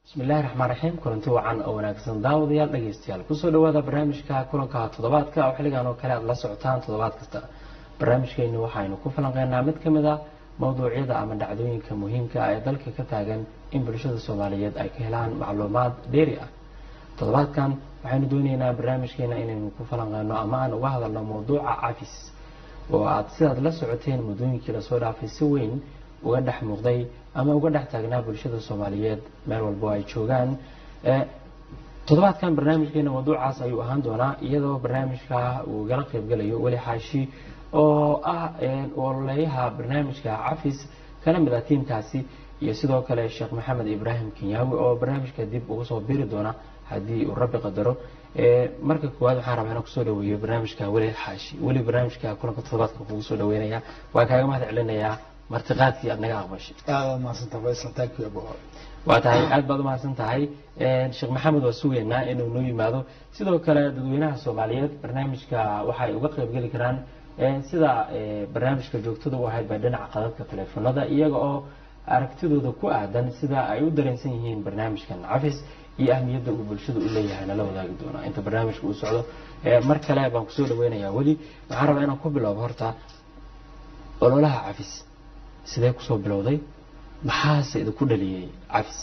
bismillahi raxmaan raxiim kulanti wacan oo wanaagsan daawadayaal dhegeystayaal kusoo dhawaada barnaamijka kulanka toddobaadka oo xilligan oo kale aad la socotaan toddobaad kasta barnaamijkeenu waxaynu ku falanqeynaa mid ka mid a mowduucyada ama dhacdooyinka muhiimka ah ee dalka ka taagan in bulshada soomaaliyeed ay ka helaan macluumaad dheeri ah toddobaadkan waxaynu dooneynaa barnaamijkeena inaynu ku falanqeyno ama aan uga hadalno mowduuca cafis oo aad sidaad la socoteen muddooyinkii lasoo dhaafay si weyn uga dhex muuqday ama uga dhex taagnaa bulshada soomaaliyeed meel walbo ay joogaan toddobaadkan barnaamijkeena mawduucaas ayuu ahaan doonaa iyadoo barnaamijka uu igala qaybgalayo weli xaashi oo ah ololeeyaha barnaamijka cafis kana mid ah tiimkaasi iyo sidoo kale sheekh maxamed ibraahim kenyaawi oo barnaamijka dib uga soo biri doona haddii uu rabbi qadaro marka koowaad waxaan rabaa inaan kusoo dhaweeyo barnaamijka weli xaashi weli barnaamijka kulanka toddobaadka kugu soo dhaweynaya waa kaaga mahad celinayaa martiqaadkii aad naga aqbashay waa tahay aad baad umahadsan tahay sheekh maxamed waa sugeynaa inuu noo yimaado sidoo kale dadweynaha soomaaliyeed barnaamijka waxay uga qaybgeli karaan sida barnaamijka joogtada u ahayd bay dhinaca qadadka taleefanada iyaga oo aragtidooda ku aadan sida ay u dareensan yihiin barnaamijkan cafis iyo ahmiyadda uu bulshada u leeyahay nala wadaagi doonaa inta barnaamijka uu socdo mar kale baan kusoo dhaweynayaa weli waxaan rabaa inaan ku bilowbo horta ololaha cafis sidee kusoo bilowday maxaase idinku dhaliyey cafis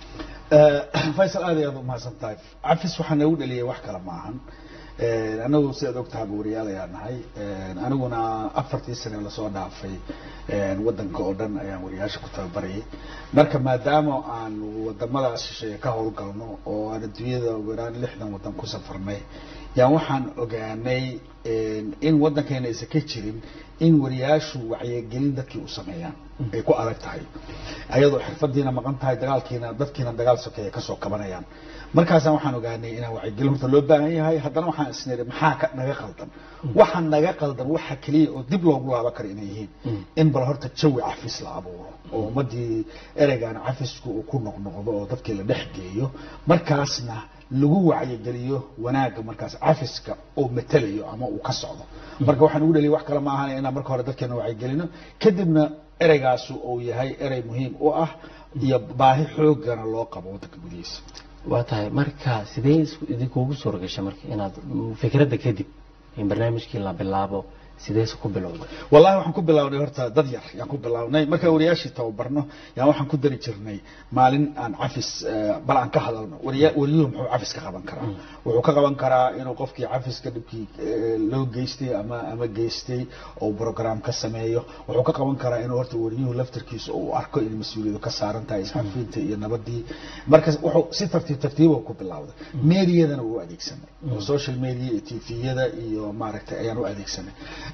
faysal aad ayaad umahadsan tahay cafis waxaa noogu dhaliyay wax kale maahan anagu sidaad ogtahay buuriyaal ayaa nahay aniguna afartii sane lasoo dhaafay wadanka oo dhan ayaan wariyaasha ku tababarayay marka maadaama aan wadamadaas shisheeye ka howlgalno oo aan adduunyada weraan lixdan wadan ku safarnay yaan waxaan ogaanay in wadankeena aysan ka jirin in wariyaashu wacyigelin dadkii u sameeyaan ay ku adag tahay ayadoo xirfadiina maqan tahay dagaalkiina dadkiina dagaal sokeeya kasoo kabanayaan markaasaan waxaan ogaanay inaan wacyigelin horta loo baahan yahay haddana waxaan isniri maxaa ka naga qaldan waxa naga qaldan waxa keliya oo dib loogu laaban karo inay yihiin in bal horta jawi cafis la abuuro oo ummadii ereygan cafisku uu ku noqnoqdo oo dadkii la dhex geeyo markaasna lagu wacyigeliyo wanaagga markaas cafiska oo matelayo ama uu ka socdo marka waxaan ugu dhaliya wax kale ma ahan inaan marka hore dadkeena wacyigelino kadibna ereygaasu uu yahay erey muhiim u ah iyo baahi xoogana loo qabo waddanka gudihiisa waa tahay marka sidee idinkuugu suura gashay marka inaad fikradda kadib in barnaamijkii la bilaabo sideese ku bilowday wallahi waxaan ku bilownay horta dad yar yaan ku bilownay markaan wariyaashii tababarno yaan waxaan ku dari jirnay maalin aan cafis bal aan ka hadalno wariya wariyuhu muxuu cafis ka qaban karaa wuxuu ka qaban karaa inuu qofkii cafiska dhibkii loo geystay ama ama geystay oo program ka sameeyo wuxuu ka qaban karaa inuu horta wariyuhu laftarkiisa uu arko in mas-uuliyadu ka saaran tahay isxafiinta iyo nabadii marka wuxuu si tartiib tartiiba ku bilowday meediyadana wuu adeegsanay oo social media iyo tviyada iyo maaragtay ayaan u adeegsanay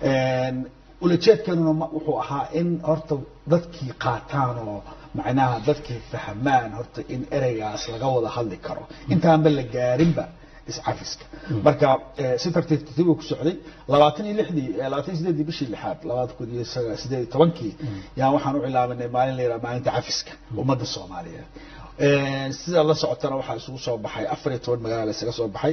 ulajeedkeenuna wuxuu ahaa in horta dadkii qaataan oo macnaha dadkii fahmaan horta in ereygaas laga wada hadli karo intaanba la gaarinba iscafiska marka si tartiib tartiib ku socday labaatan iyo lixdii labaatan iyo sideedii bishii lixaad labada kun iyo sideed iyo tobankii yaan waxaan u cilaaminay maalin la yidhaha maalinta cafiska ummadda soomaaliyeed sida la socotana waxaa isugu soo baxay afar iyo toban magaala isaga soo baxay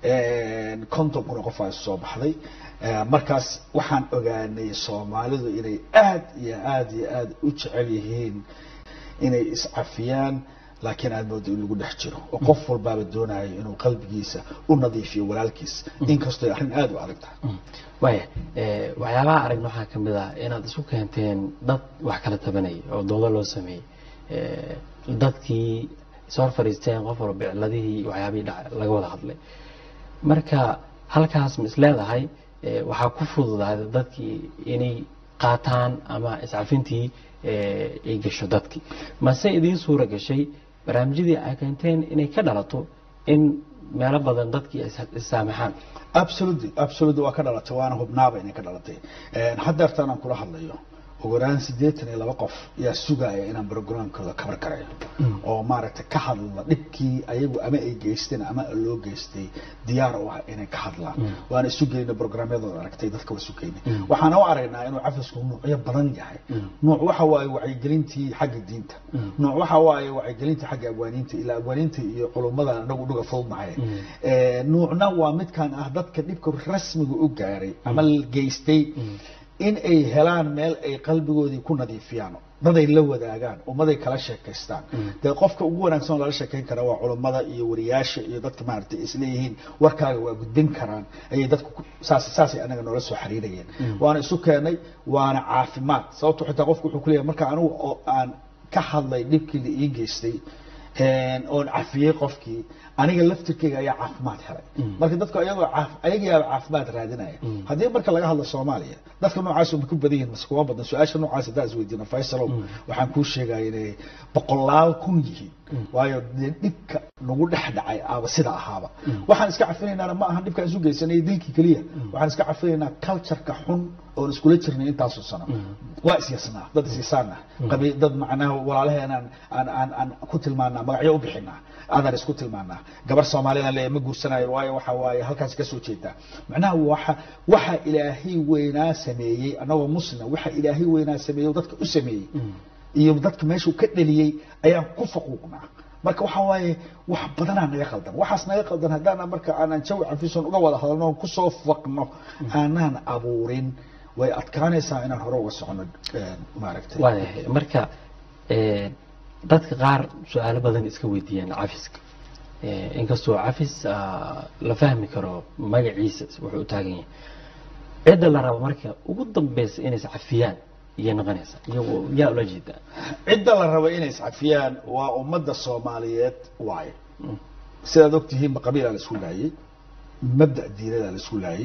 konton kuna qof aa isu soo baxday markaas waxaan ogaanay soomaalidu inay aad iyo aad iyo aad u jecel yihiin inay iscafiyaan laakiin aad moodo in lagu dhex jiro oo qof walbaaba doonayo inuu qalbigiisa u nadiifiyo walaalkiis inkastoo arrin aada u adag tahay waaya waxyaabaha aragna waxaa ka mid ah inaad isu keenteen dad wax kala tabanaya oo doodo loo sameeyey dadkii soo hor fadhiisteen qof walba icladihii waxyaabihii dhaca laga wada hadlay marka halkaas ma is leedahay waxaa ku fududaada dadkii inay qaataan ama iscafintii ay gasho dadkii mase idiin suura gashay barnaamijyadii ay keenteen inay ka dhalato in meelo badan dadkii issaamaxaan absolutely absolutely waa ka dhalatay waana hubnaaba inay ka dhalatay haddeertaan aan kula hadlayo ugu yaraan siddeetan iyo laba qof yaa sugaya inaan programkooda kabar garayo oo maaragtay ka hadla dhibkii ayagu ama ay geysteen ama loo geystay diyaar u ah inay ka hadlaan waana isu geynay programyadooda aragtay dadka waa isu geynay waxaana u aragnaa inuu cafisku nuucyo badan yahay nuuc waxa waaye wacyigelintii xagga diinta nuuc waxa waaye wacyigelintii xagga abwaaniinta ilaa abwaaniinta iyo culummada anagu dhuga fududnahay nuucna waa midkan ah dadka dhibka rasmiga u gaaray ama geystay in ay helaan meel ay qalbigoodii ku nadiifiyaan daday la wadaagaan ummaday kala sheekaystaan dee qofka ugu wanaagsan oo lala sheekayn kara waa culummada iyo wariyaasha iyo dadka maaragtay isleeyihiin warkaaga waa gudbin karaan ayay dadku ku- saas saasay anaga noola soo xiriirayeen waana isu keenay waana caafimaad sababto xitaa qofku wuxuu kuleeyahay marka anigu oo aan ka hadlay dhibkii la ii geystay een, oon cafiyey qofkii aniga laftirkeyga ayaa caafimaad helay marka dadku ayagoo caaf- ayagiyaaba caafimaad raadinaya haddii marka laga hadlo soomaaliya dadka noocaas ma ku badan yihin mase kuma badan su-aasha noocaas haddaan isweydiino faysalow waxaan kuu sheegaya inay boqolaal kun yihiin waayo dee dhibka nagu dhex dhacay aaba sida ahaaba waxaan iska cafinaynaana ma ahan dhibkaan isu geysanay dilkii keliya waxaan iska cafinaynaa cultureka xun oon iskula jirnay intaasoo sano waa isyasnaa dad isyasaana qabi dad macnaha walaalaheenaan aan aan aan ku tilmaanaa magacyo u bixinaa adaan isku tilmaanaa gabar soomaaliyana leeyahay ma guursanayo waayo waxa waaye halkaas ka soo jeedaa macnaha waxa waxa ilaahay weynaa sameeyey annagoo muslima waxa ilaahay weynaa sameeyey oo dadka u sameeyey iyo dadka meeshuu ka dhaliyey ayaan ku faquuqnaa marka waxa waaye wax badanaa naga qaldan waxaas naga qaldan haddaan marka aanan jawi cafison uga wada hadalno oon kusoo faqno aanaan abuurin way adkaanaysaa inaan hore uga socono een, maaragtay waayahay marka eh, dadka qaar su-aalo badan iska weydiiyaan cafiska Eh, inkastoo cafis ah, la fahmi karo magaciisa wuxuu u taagan yahay cidda la rabo marka ugu dambeysa inay iscafiyaan iyay noqonaysa iyagu yaa ula jeedaa cidda la rabo inay iscafiyaan waa ummadda soomaaliyeed waaye sidaad ogtihiinba qabiilaa la isku laayey mabda diinadaa la isku laayey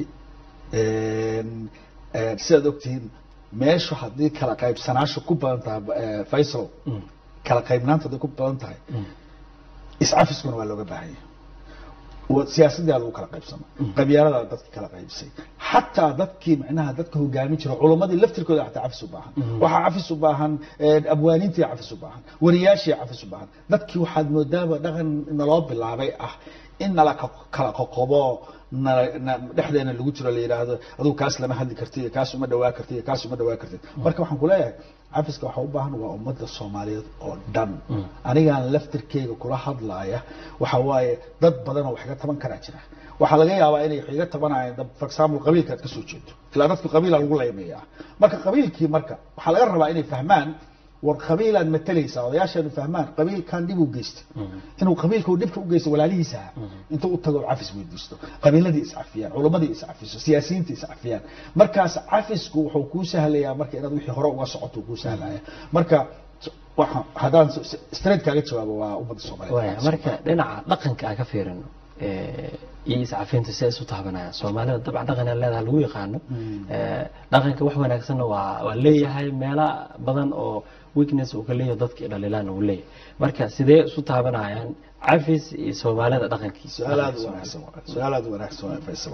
Een, een, sidaad ogtihiin meeshu haddii kala qaybsanaashu ku badan tahay eh, faysal kala qaybnaanta hadday ku badan tahay iscafiskuna waa looga baahan yahay wa- siyaasaddaa lagu kala qaybsama qabyaaladaa dadka kala qaybsay xataa dadkii macnaha dadka hogaamin jira culammadii laftirkooda xataa cafis u baahan waxaa cafis u baahan een, abwaaniintii cafis u baahan wariyaashii cafis u baahan dadkii waxaad moodaaba dhaqan naloo bilaabay ah in nala ka- kala qoqobo na- na- dhexdeena lagu jiro la yidhaahdo adugu kaas lama hadli kartid iyo kaas uma dhawaa kartid iyo kaas uma dhawaa kartid marka waxaan ku leeyahay cafiska waxaa u baahan waa ummadda soomaaliyeed oo dhan anigaan laftirkeyga kula hadlaaya waxa waaye dad badan oo wax iga taban karaa jira waxaa laga yaabaa inay wax iga tabanayaan dad- for example qabiilka aad ka soo jeedo ilaa dadku qabiila lagu leemeeyaa marka qabiilkii marka waxaa laga rabaa inay fahmaan war qabiilaad matalaysaa odayaasheenu fahmaan qabiilkan dhib u geystay inuu qabiilka uu dhibka u geysto walaalihiisa aha intuu u tago cafis weydiisto qabiiladii iscafiyaan culammadii iscafiso siyaasiyiinta iscafiyaan markaas cafisku wuxuu kuu sahlayaa marka inaad wixii hore uga socoto kuu sahlaya marka waxa haddaan s- straight kaaga jawaabo waa ummadda waaya soomaaliyeed marka dhinaca dhaqanka aan ka fiirino eh, iyo iscafinta si ay isu taabanayaan soomaalida dabcan dhaqan ay leedahay lagu yaqaano Eh, dhaqanka wax wanaagsanna waa waa leeyahay meelo badan oo weakness uu ka leeyahay dadkii dhalilaan uu leeyahay marka sidee isu taabanayaan cafis iyo soomaalida dhaqankiisa su-aal aad u wanaagsan waay su-aal aad u wanaagsan waay faysal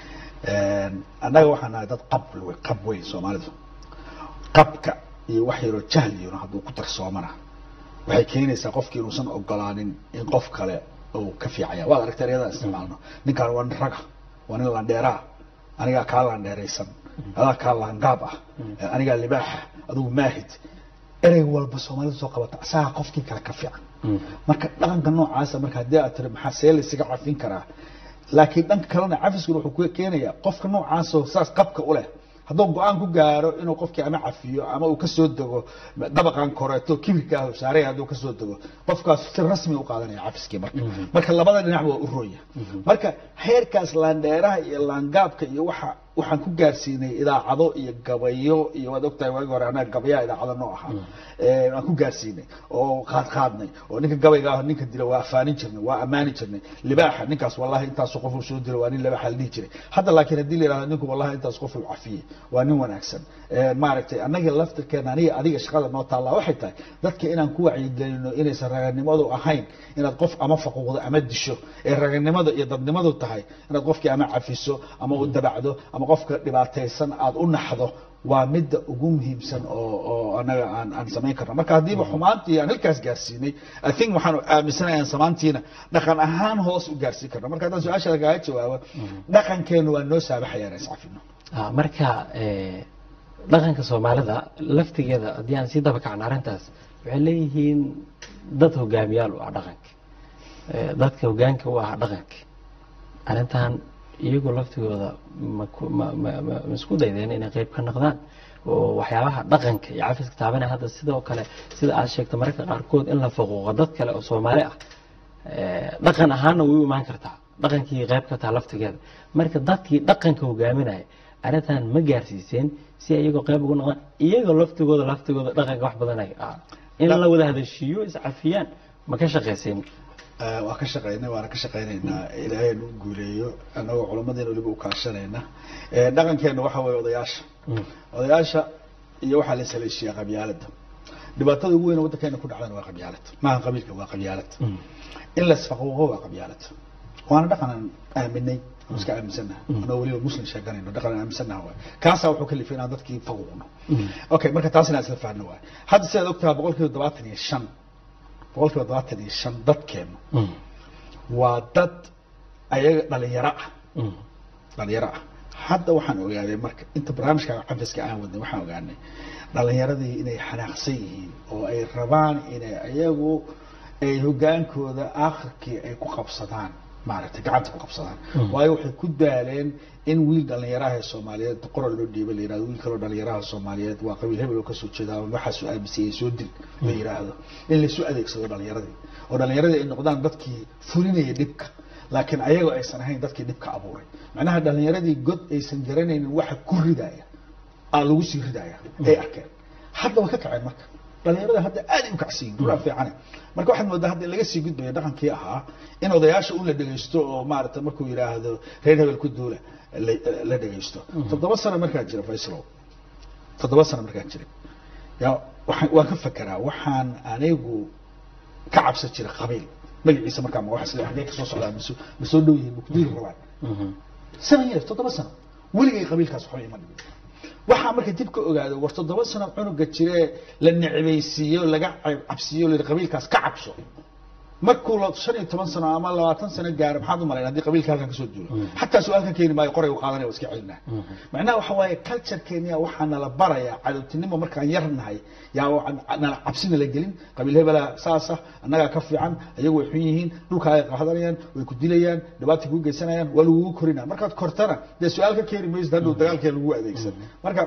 annaga waxaan nahay dad qab wey qab weyn soomaalidu qabka iyo wax yaroo jahliyuna hadduu ku darsoomana waxay keenaysaa qofki inuusan ogolaanin in qof kale uu ka fiicaya waad aragtay eryadaa isticmaalno ninkaan waa nin raga waa nin landheeraa anigaa kaa landheeraysan adaa kaa laangaab ah anigaa libaaxa adigu maahid erey walba soomaalidu soo qabata asagaa qofkii kale ka fiican marka dhaqanka noocaasa marka haddii aad tiri maxaa see laysaga cafin karaa laakiin dhanka kalena cafiskuna wuxuu ku keenayaa qofka noocaasoo saas qabka u leh hadduu go-aan ku gaaro inuu qofkii ama cafiyo ama uu kasoo dego dabaqan koreeto kibirka ah saaray hadduu kasoo dego qofkaas si rasmi u qaadanaya cafiskii marka marka labada dhinac waa u rooya marka heerkaas laandheeraha iyo laangaabka iyo waxa waxaan ku gaarsiinay idaacado iyo gabayo iyo waad ogtahay waagi hore anaa gabayaa idaacada noo ahaa aan ku gaarsiinay oo qaad qaadnay oo ninka gabayga ah ninka dila waa afaanin jirnay waa ammaani jirnay libaaxa ninkaas wallahi intaas qof uu soo dilo waa nin libaaxa la dhihi jiray hadda laakiin haddii la yidhahdo ninku wallahi intaas qof uu cafiyey waa nin wanaagsan maaragtay annaga laftirkeena aniga adiga shaqada noo taallaa waxay tahay dadka inaan ku wacyigelino inaysan raganimadu ahayn inaad qof ama faquuqdo ama disho ee raganimada iyo dadnimadu tahay inaad qofkii ama cafiso ama u dabacdo ama qofka dhibaataysan aad u naxdo waa midda ugu muhiimsan oo oo anaga aan aan samayn karno marka haddiiba xumaantii aan halkaas gaarsiinay i think waxaan aaminsanahay aan samaantiina dhaqan ahaan hoos u gaarsiin karno marka haddaan su-aashaada kaaga jawaabo dhaqankeenu waa noo saabaxaya inaan iscafino marka dhaqanka soomaalida laftigeeda haddii aan sii daba kacno arrintaas waxay leeyihiin dad hogaamiyaal u ah dhaqanka dadka hogaanka u ah dhaqanka arrintan iyagoo laftigooda ma ku- ma- ma- ma- ma isku daydeen inay qayb ka noqdaan oo waxyaabaha dhaqanka iyo cafiska taabanaya hadda sidoo kale sida aad sheegta mararka qaarkood in la faquuqo dad kale oo soomaali ah eh, dhaqan ahaanna way u imaan kartaa dhaqankii qayb ka taha laftigeeda marka dadkii dhaqanka hogaaminaya arrintan ma gaarsiiseen si ay iyagoo qayb ugu noqdaan iyagoo laftigooda laftigooda dhaqanka wax badan ay ah in la wada hadashiiyo iscafiyaan ma ka shaqayseen Eh, waa ka shaqeynay waana ka shaqeynaynaa ilaahay nu guuleeyo annagoo culammadeena weliba u kaashanayna Eh, dhaqankeena waxa weeye odayaasha Mm. odayaasha iyo waxaa la saleeshiyaa qabyaalada dhibaatada ugu weyn oo waddankeena ku dhacdana waa qabyaalad maaha qabiilka waa qabyaalad Mm. in la isfaquuqo waa qabyaalad waana dhaqan aan aaminay oo iska aaminsannaha anoo weliba muslim sheeganayno dhaqan aan aaminsannaha waay kaasaa wuxuu ka lifay inaan dadkii faquuqno Mm. okay marka taas inaan isla fahanno waay hadda sidaad ogtaha boqol kiiba todobaatan iyo shan boqol kiiba todobaatan iyo shan dadkeenu Mm. waa dad ayaga dhalinyaro ah Mm. dhalinyaro ah hadda waxaan ogaaday marka inta barnaamijka cafiska aan wadnay waxaan ogaanay dhalinyaradii inay xanaaqsan yihiin oo ay rabaan inay ayagu ay hogaankooda aakhirkii ay ku qabsadaan maaragtay gacanta ku qabsadaan waayo waxay ku daaleen in wiil dhalinyaraha ee soomaaliyeed qoral loo dhiiba la yirahdo wiil kaloo dhalinyaraha soomaaliyeed waa qabiil hebel oo kasoo jeeda ama waxaasoo aamisayay soo dil la yiraahdo in laysu adeegsado dhalinyaradii oo dhalinyaradii ay noqdaan dadkii fulinaya dhibka laakiin ayagoo aysan ahayn dadkii dhibka abuuray macnaha dhalinyaradii god aysan garanaynin waxa ku ridaya aa lagu sii ridaya ay arkeen hadda waa ka kaceen marka dhalinyarada hadda aad ay u kacsiyin duraa fiicane marka waxaad moodaa hadda in laga sii gudbayo dhaqankii ahaa in odayaasha un la dhegaysto oo maaragtay markuu yidhaahdo reer hebel ku duula la- la dhegaysto toddoba sano markaa jira fayslow toddoba sano markaan jiray yaa waxaan waan ka fekeraa waxaan anigu ka cabsan jiray qabiil magaciisa markaa ma waxa sida xagee kasoo socdaa maso ma soo dhow yihiin ma ku diiri rabaan Mhm. seven years toddoba sano weligay qabiilkaas waxba ima dhigin waxaa marka dib ka ogaado war toddoba sano cunuga jiree la necbaysiiyo laga cab- cabsiiyo la yidhi qabiilkaas ka cabso markuu la shan iyo toban sano ama labaatan sano gaaro maxaad u malayn haddii qabiilka halkan kasoo duulo xataa su-aalkan keeni maayo qoray u qaadanaya waa iska celinaa macnaha waxa waaye culturekeenia waxaa nala barayaa cadowtinimo markaan yar nahay yaa waxaan nala cabsina la gelin qabiil hebela saasa annagaa ka fiican ayagu way xun yihiin dhulka ay qaadanayaan way ku dilayaan dhibaata kuu geysanayaan waa lagugu korinaa markaad kortana dee su-aal ka keeni maysid hadhow dagaalkee lagu adeegsan marka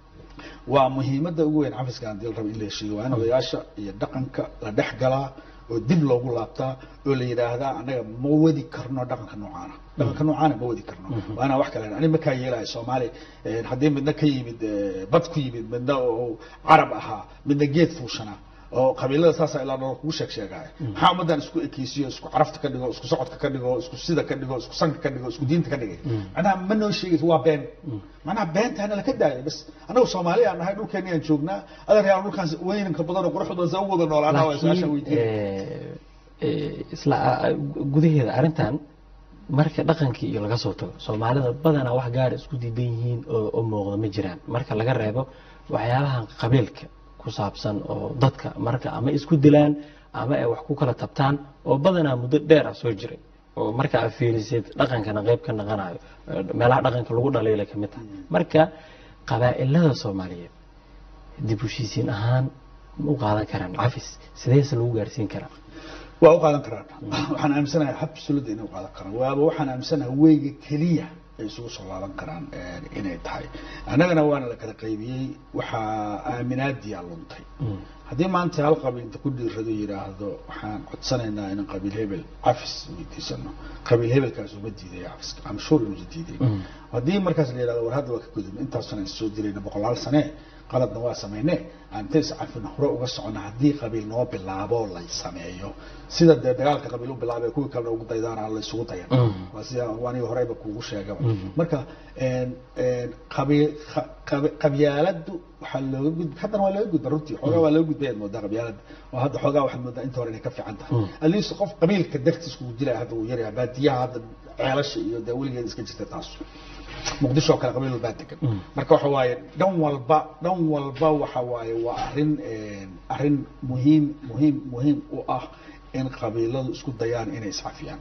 waa muhiimadda ugu weyn cafiska aan dil rabo in la heshiiyo waa in odayaasha iyo dhaqanka la dhex galaa oo dib loogu laabtaa oo la yidhaahdaa annaga ma wadi karno dhaqanka noocaana dhaqanka noocaana ma wadi karno waa inaan wax kale ani markaa yeelahay soomaali eh, haddii midna ka yimid eh, bad ku yimid midna oo carab ahaa midna geed fuushanaa oo qabiilada saasa ilaa dholo kugu sheeg sheegaya maxaa ummaddan isku ekeysiyo isku carafta ka dhigo isku socodka ka dhigo isku sida ka dhigo isku sanka ka dhigo isku diinta ka dhigay macnaha ma noo sheegayso waa been macnaha beentaana laka daayay bas annagu soomaali aan nahay dhulkeeni aan joognaa adeer yaa dhulkaan weynanka badan oo quruxda sa u wada noolaanaa waa su-aasha laakiin weydiin eh, eh, isla ah, gudaheeda arrintan marka dhaqankii iyo laga soo tago soomaalida badanaa wax gaara isku diidan yihiin oo oo muuqda ma jiraan marka laga reebo waxyaabahan qabiilka ku saabsan oo dadka marka ama isku dilaan ama ay wax ku kala tabtaan oo badanaa muddo dheer ah soo jiray oo marka aad fiirisid dhaqankana qayb ka naqanayo eh, meelaha dhaqanka lagu dhaliilay ka mid tahay marka qabaa'ilada soomaaliyeed dib u heshiisiin ahaan ma u qaadan karaan cafis sideese lagu gaarsiin karaa waa u qaadan karaan waxaan aaminsanahay absolute inay u qaadan karaan waaba waxaan aaminsanahay weyga keliya ay isugu soo laaban karaan eh, inay tahay annagana waana la kala qaybiyey waxaa aaminaadiyaa luntay haddii maanta hal qabiil inta ku dhiirado yidhaahdo waxaan codsanaynaa inaan qabiil hebel cafis weydiisano qabiil hebelkaas uma diidaya cafiska am sure inuusa diiday haddii markaas la yidhahdo war hadda waa ka gudubna intaasana is soo dirayna boqolaal sane qaladna waa samayne aan inta iscafina hore uga socona haddii qabiil noo bilaabo la sameeyo sida dee dagaalka qabiil u bilaabay kuwii kalena ugu daydaana la isugu dayan waa sida aniga horeyba kuugu sheegaba marka een, een, qabiil qa- qabi- qabyaaladdu waxaa looga gud haddana waa looga gudba runtii xoogaa waa looga gudbayaad moodaa qabyaaladda oo hadda xoogaa waxaad moodaa inta hore inay ka fiican tahay at least qof qabiilka dartiis kugu dilaya hadda wuu yaryahay baadiyaha hadda ceelasha iyo dee weligeed iska jirta taas muqdisho oo kale qabiil walbaa degan marka waxa waaye dhan walba dhan walba waxa waaye waa arrin een, arrin muhiim muhiim muhiim u ah in qabiiladu isku dayaan inay iscafiyaan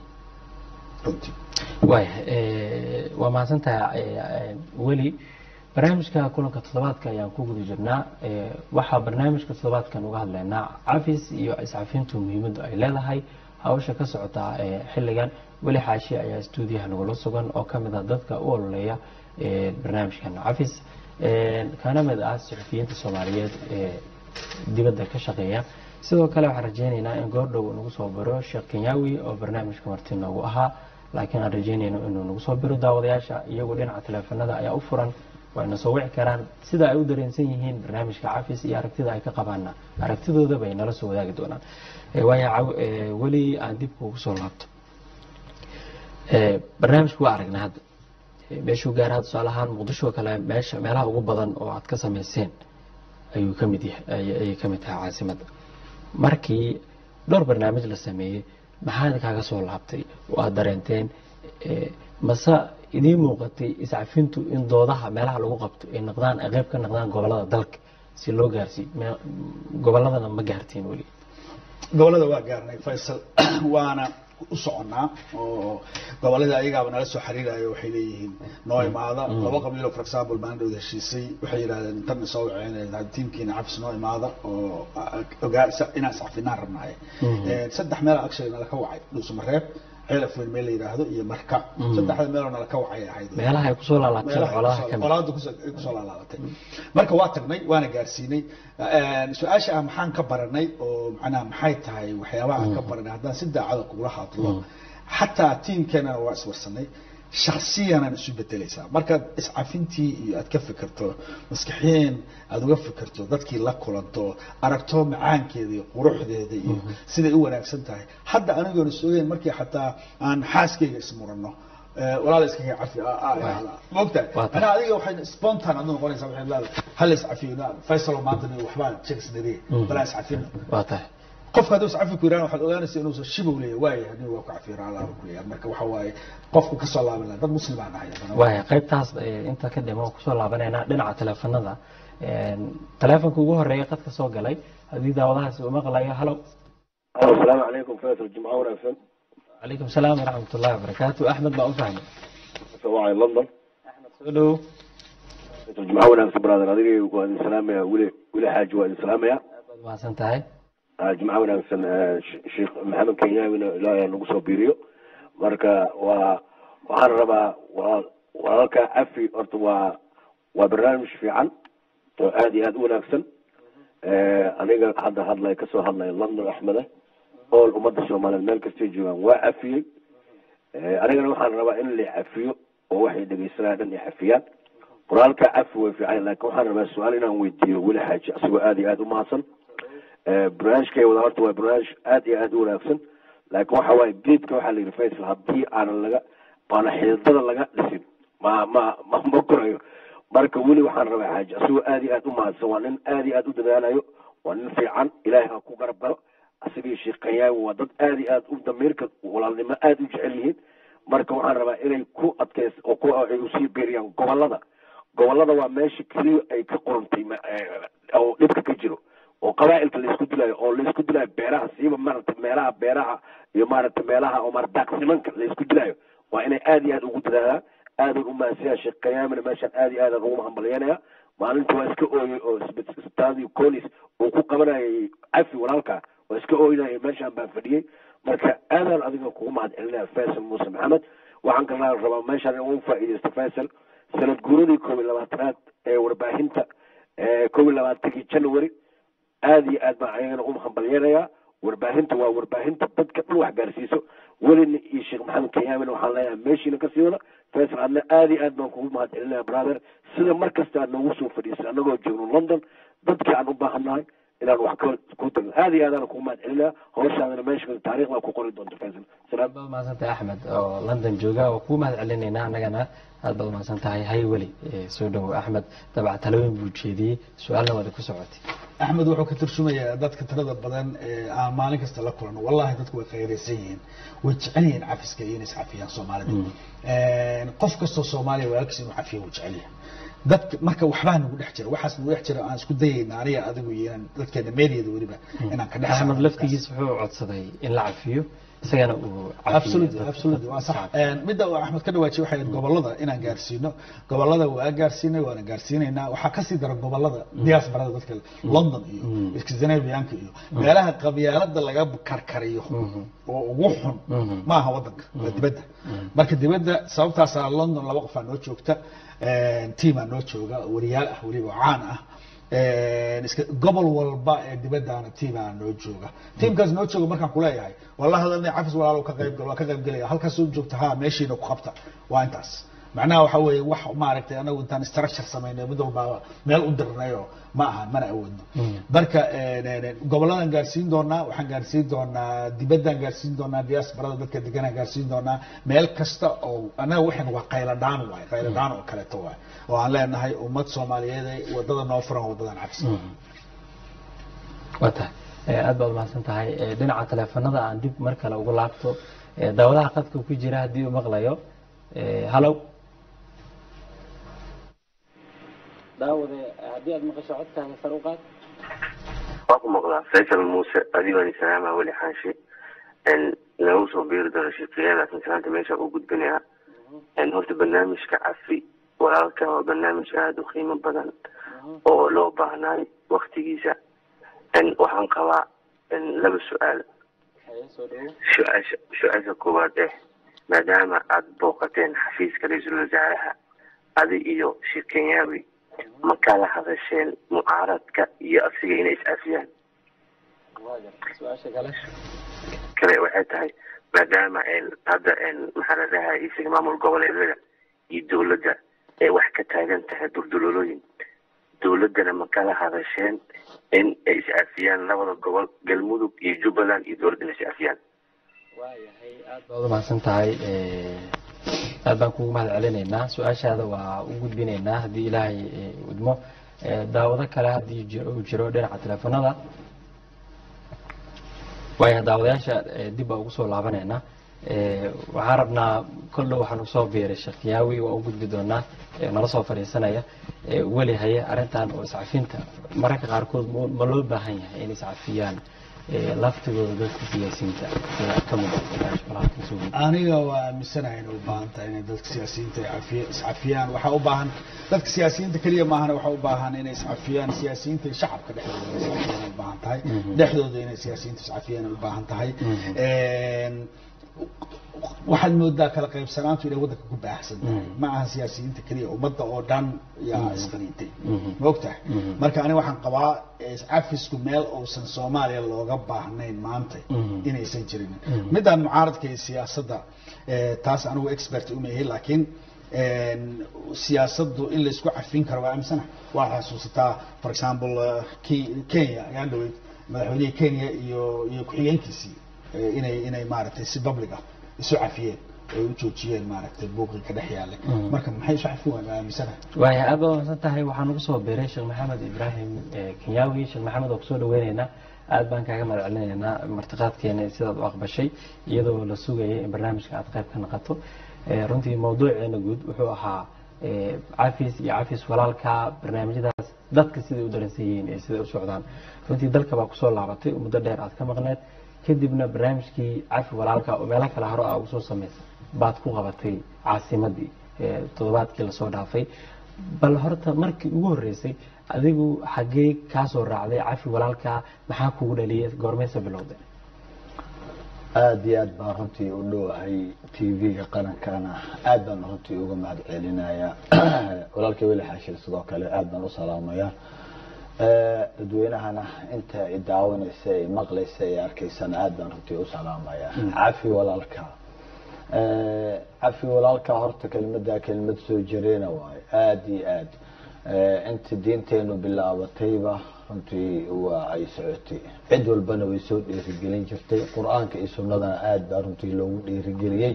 runtii waaya eh, waa mahadsantahay eh, eh, weli barnaamijka kulanka toddobaadka ayaan ku guda jirnaa Eh, waxaa barnaamijka toddobaadkan uga hadlaynaa cafis iyo iscafintu muhiimaddu ay leedahay hawsha ka socota eh, xilligan weli xaashi ayaa stuudiyaha nagula sugan oo ka mid ah dadka u ololeeya barnaamijkan cafis kana mid ah suxufiyiinta soomaaliyeed ee dibadda ka shaqeeya sidoo kale waxaan rajeyneynaa in goordhow nagu soo biro sheekh kenyaawi oo barnaamijka marti noogu ahaa laakiin aan rajeynayno inuu nagu soo biro daawadayaasha iyagu dhinaca taleefanada ayaa u furan wayna soo wici karaan sida ay u dareensan yihiin barnaamijka cafis iyo aragtida ay ka qabaana aragtidooda bay nala soo wadaagi doonaan waayo weli aan dib kuugu soo laabto barnaamijku waa aragnaa hadda meeshuu gaaraha tusaale ahaan muqdisho kale meesha meelaha ugu badan oo aad ka samayseen ayuu ka mid yahay ayay ka mid tahay caasimadda markii dhowr barnaamij la sameeyey maxaa kaaga soo laabtay oo aada dareenteen mase idiin muuqatay iscafintu in doodaha meelaha lagu qabto ay noqdaan ay qayb ka noqdaan gobolada dalka si loo gaarsiiyo goboladana ma gaartiin weli gobolada waa gaarnay faysal waana u soconaa oo gobolada ayagaaba nala soo xiriirayo waxay leeyihiin noo imaada laba qabiilo for example baan dhowda heshiisay waxay yidhahdeen tan soo waceen tiimkiina cafis noo imaada oo ogaa inaan iscafinaan rabnahay saddex meel actually nala ka wacay dhuusamareeb ceelaf weyn meel la yidhaahdo iyo marka saddexda meeloo nala ka wacay ahayd meelaha ay kusoo laalaabteen colaadaha ka mid colaada kusoo laalaabatay marka waa tagnay waana gaarsiinay su-aasha ah maxaan ka baranay oo macnaha maxay tahay waxyaabaha aan ka baranay haddaan si daacada kugula hadlo xataa tiimkeenana waa iswarsanay shaksiyanaan isu bedelaysaa markaad iscafintii iyo aad ka fikirto maskaxiyeen aada uga fikirto dadkii la kulanto aragto macaankeeda iyo quruxdeeda iyo siday u wanaagsan tahay hadda anigoon is ogeyn markii xataa aan xaaskeyga ismurano walaal iskaga cafi mogta anaa adiga waxay spontan adu noqonaysaa waxay leedahay hal iscafiyo faysalo maanta waxbaa jegsnari balaa iscafino waa tahay qofka hadduu iscafi ku yirahdo waxaad ogaanaysa inuusan shibow leeyahay waayahay aniga waa ku cafiyo raala ku leeyahay marka waxa waaye qofku ka soo laaban lahaa dad muslimaan ahay waaya qaybtaas inta ka dhimo kusoo laabanaynaa dhinaca taleefanada taleefonka ugu horeeya qadka soo galay haddii daawadahaasi uu maqlayo halo asalaamu calaykum faysal jimco wanaagsan calaykum salaam waraxmat ullahi wabarakaatu axmed baa u fahmay wacay london axmed soo dhow faysal jimco wanaagsan brother adiga waa idin salaamaya weli weli xaaji waa idin salaamaya aad baad mahadsan tahay jimco wanaagsan sheekh maxamed kenyaawina ilaahay nagu soo biiriyo marka waa waxaan rabaa waa walaalka cafi horta waa waa barnaamij fiican oo aada iyo aada u wanaagsan aniga hadda hadlay kasoo hadlay london axmede ool ummadda soomaaliyeed meel kastay joogaan waa cafiyey anigana waxaan rabaa in la cafiyo oo waxay dhegeysanayaan dhan ay cafiyaan qoraalka cafi way fiican laakin waxaan rabaa su-aal inaan weydiiyo weli xaaji asagoo aada iyo aada u mahadsan barnaamijkay wada horta waa barnaamij aada iyo aada u wanaagsan laakin waxa waaye geedka waxaa la yidhi faysal haddii aanan laga aana xididada laga dhisin ma ma ma ma korayo marka weli waxaan rabaa xaaji asagoo aada iyo aada u mahadsan waa nin aada iyo aada u dadaalayo waa nin fiican ilaahay ha ku garab galo asagii sheekh kanyaawi waa dad aada iyo aada u damiirka walaalnimo aada u jecel yihiin marka waxaan rabaa inay ku adkeys oo ku ay usii beeriyaan gobolada gobolada waa meesha keliya ay ka qorantay oo dhibka ka jiro oo qabaa'ilka laisku dilayo oo laisku dilayo beeraha siiba maaragtay meelaha beeraha iyo maaragtay meelaha oo maarata daaqsimanka laisku dilayo waa inay aada iyo aada ugu dadaalaan aadan u mahadsanyaa sheekh kayaamina meeshaan aada iyo aadan ugu mahadbalyanaya maalinta waa iska ooyey oo isbitaadii colis uu ku qabanayay cafi walaalka waa iska ooynayay meeshaan baan fadhiyey marka aadaan adiga kugu mahad celinaya faysal muuse maxamed waxaan kalaa rabaa meeshaan in ugu faa'iidaysto faysal sanad guuradii koob iyo labaatanaad ee warbaahinta koob iyo labaatankii january aada iyo aad baan ayagana u hambalyanayaa warbaahinta waa warbaahinta dadka dhan wax gaarsiiso welina iyo sheekh maxamed kenyaamina waxaan leeyahay meeshiina kasii wada faysal adna aada iyo aad baan kugu mahad celinaya brother sida mar kasta aad noogu soo fadhiisay annagoo joogno london dadkii aan u baahannahay inaan wax ka ku tagno aada iyo aadaan kugu mahad celinaya hawshaadana meesha taariikhda ku qori doonto faysal aad baad mahadsantahay axmed oo london jooga oo kuu mahad celinaynaa annagana aad baad mahadsan tahay hay weli soo dhowo axmed dabca talooyin buu jeediyey su-aalna waada ku socotay axmed wuxuu ka turjumayaa dadka tirada badan ee aan maalin kasta la kulano wallahi dadku way khayraysan yihiin way jecel yihiin cafiska iyo inay iscafiyaan soomaalida qof kastoo soomaaliya walaalkiisa inuu cafiyo wuu jecel yahay dadka marka waxbaa nagu dhex jira waxaas nagu dhex jira aan isku dayayna aniga adigu iyo inaan dadkeena meediyada weliba inaan ka dhex axmed saarno laftigiis wuxuu codsaday in la cafiyo isagana uu cafiyo absolutely dadka- absolutely waa sax Een, midda uu axmed ka dhawaajiyay waxay ahayd gobolada inaan gaarsiino gobolada waa gaarsiinay waana gaarsiinaynaa waxaa kasii dara gobolada diasporada dadka london iyo scandinavianka iyo meelaha qabyaalada laga karkariyo oo ugu xun ma aha wadanka waa dibadda marka dibadda sababtaasaa london laba qofaa noo joogta Een, tiimaa noo jooga wariyaal ah weliba oo caan ah Een, iska gobol walba ee dibadaana tiimaa noo jooga tiimkaas noo jooga markaan kuleeyahay wala hadalnay cafis walaalo ka qayb gal waa ka qayb gelaya halkaas u joogta ha meeshiina ku qabta waa intaas macnaha waxa weeye wax maaragtay anagu intaan structure samaynay mid walba meel u dirnayo ma aha mana awoodno marka een, een, goboladan gaarsiin doonaa waxaan gaarsiin doonaa dibaddaan gaarsiin doonaa diasporada dadka deganaan gaarsiin doonaa meel kasta oo anaga waxan waa qayladhaan waay qayladhaan oo kaleeto waay oo aan leenahay ummad soomaaliyeed ee wadada noo furan wadadan cabsi waa tahay Eh, aad baad umahadsan tahay Eh, dhinaca taleefanada aan dib mar kale ugu laabto Eh, daawadaha qadka ku jira haddii uu maqlayo Eh, hallow daawade haddii aad maqasho codkaaga sar u qaad waa ku maqlaa faysal muuse adigooni salaama weli xaashi nagu soo biiri doono sheekeeya laakiin salaanta meesha u gudbinayaa horta barnaamijka cafi walaalka waa barnaamij aada u qiimo badan oo loo baahnaay waktigiisa waxaan qabaa laba su-aal soo dhawo su-aasha su-aasha koowaad eh maadaama aada booqateen xafiiska ra-iisul wasaaraha adi iyo sheekh kenyaawi ma kala hadasheen mucaaradka iyo asiga inay is-afiyaan su-aasha kale kale waxay tahay maadaama hadda maxaa la dhahay isaga maamul goboleedyada iyo dowladda ay wax ka taagan tahay durdulolooyin dowladdana ma kala hadasheen in ay is-afiyaan labada gobol galmudug iyo jubbaland iyo dowladdana is-afiyaan waayahay aad baad umahadsan tahay aad baan kugu mahad celinaynaa su-aashaada waa u gudbinaynaa haddii ilaahay eh, idmo Eh, daawado kale haddii jiro- uu jiro dhinaca teleefanada waaya daawadayaasha eh, dib baa ugu soo laabanaynaa Eh, waxaan rabnaa kol dhow waxaan usoo biiray sheekh yaawi waa u gudbi doonaa eh, nala soo fadhiisanaya Eh, weli haye arrintan oo iscafinta mararka qaarkood ma- ma loo baahan yahay in iscafiyaan eh, laftigooda dadka siyaasiyiinta sida ka mid ah barnaamijka walaalkan soo gudbi aniga waa aaminsanahay inay u baahan tahay inay dadka siyaasiyiinta ay cafiya- iscafiyaan waxaa u baahan dadka siyaasiyiinta keliya maahana waxaa u baahan inay iscafiyaan siyaasiyiinta iyo shacabka dhexdooda inay iscafiyaan ay u baahan tahay dhexdooda inay siyaasiyiinta iscafiyaan ay u baahan tahay Een, waxaad moodaa kala qaybsanaantu inay waddanka ku baahsan tahay ma aha siyaasiyiinta keliya ummadda oo dhan yaa isqaniintay ma ogtahay marka aniga waxaan qabaa eh, iscafisku meel uusan soomaaliya looga baahnayn maanta inaysan jirin midaan mucaaradka iyo siyaasadda eh, taas anigu expert uma ihi laakiin een, siyaasaddu in laysku cafin karo waa aaminsana waa xasuusataa for example eh, Ke- kenya ayaan dhaweyd madaxweynihii kenya iyo iyo ku-xigeenkiisii eh, inay inay maaragtay si public ah isu cafiyeen ay u joojiyeen maaragtay buuqii ka dhex yaallay marka maxay isu cafin waan waa aaminsanahay waaya aad baad umahadsan tahay waxaan ugu soo biiray sheekh maxamed ibraahim eh, kenyaawi sheekh maxamed oo kusoo dhaweyneynaa aad baan kaaga mahad celinaynaa martiqaadkeena sidaad u aqbashay iyadoo la sugayay in barnaamijka aad qayb ka noqoto Eh, runtii mawduuceena guud wuxuu ahaa eh, cafis iyo cafis walaalka barnaamijyadaas dadka siday u daransan yihiin iyo siday u socdaan runtii dalka baa kusoo laabatay oo muddo dheer aad ka maqneed kadibna barnaamijkii cafi walaalka oo meelo kale hore aa ugu soo samaysay baad ku qabatay caasimadii eh, toddobaadkii lasoo dhaafay bal horta markii ugu horreysay adigu xaggee kaa soo raacday cafi walaalka maxaa kugu dhaliyay goormaysa bilowday aada iyo aad baan runtii u dhowahay tv-ga qarankana aad baan runtii uga mahad celinayaa walaalkay weli xaashir sidoo kale aad baan u salaamayaa Eh, dadweynahana inta i daawanaysa ay maqlaysa ay arkaysana aad baan runtii u salaamayaa cafi walaalka Eh, cafi walaalka horta kelmadda kelmad soo jireena waayo aada iyo aad Eh, inta diinteenu bilaabatayba runtii waa ay socotay cid walbana way soo dhiirigelin jirtay qur-aanka iyo sunnadana aada baa runtii loogu dhiirigeliyey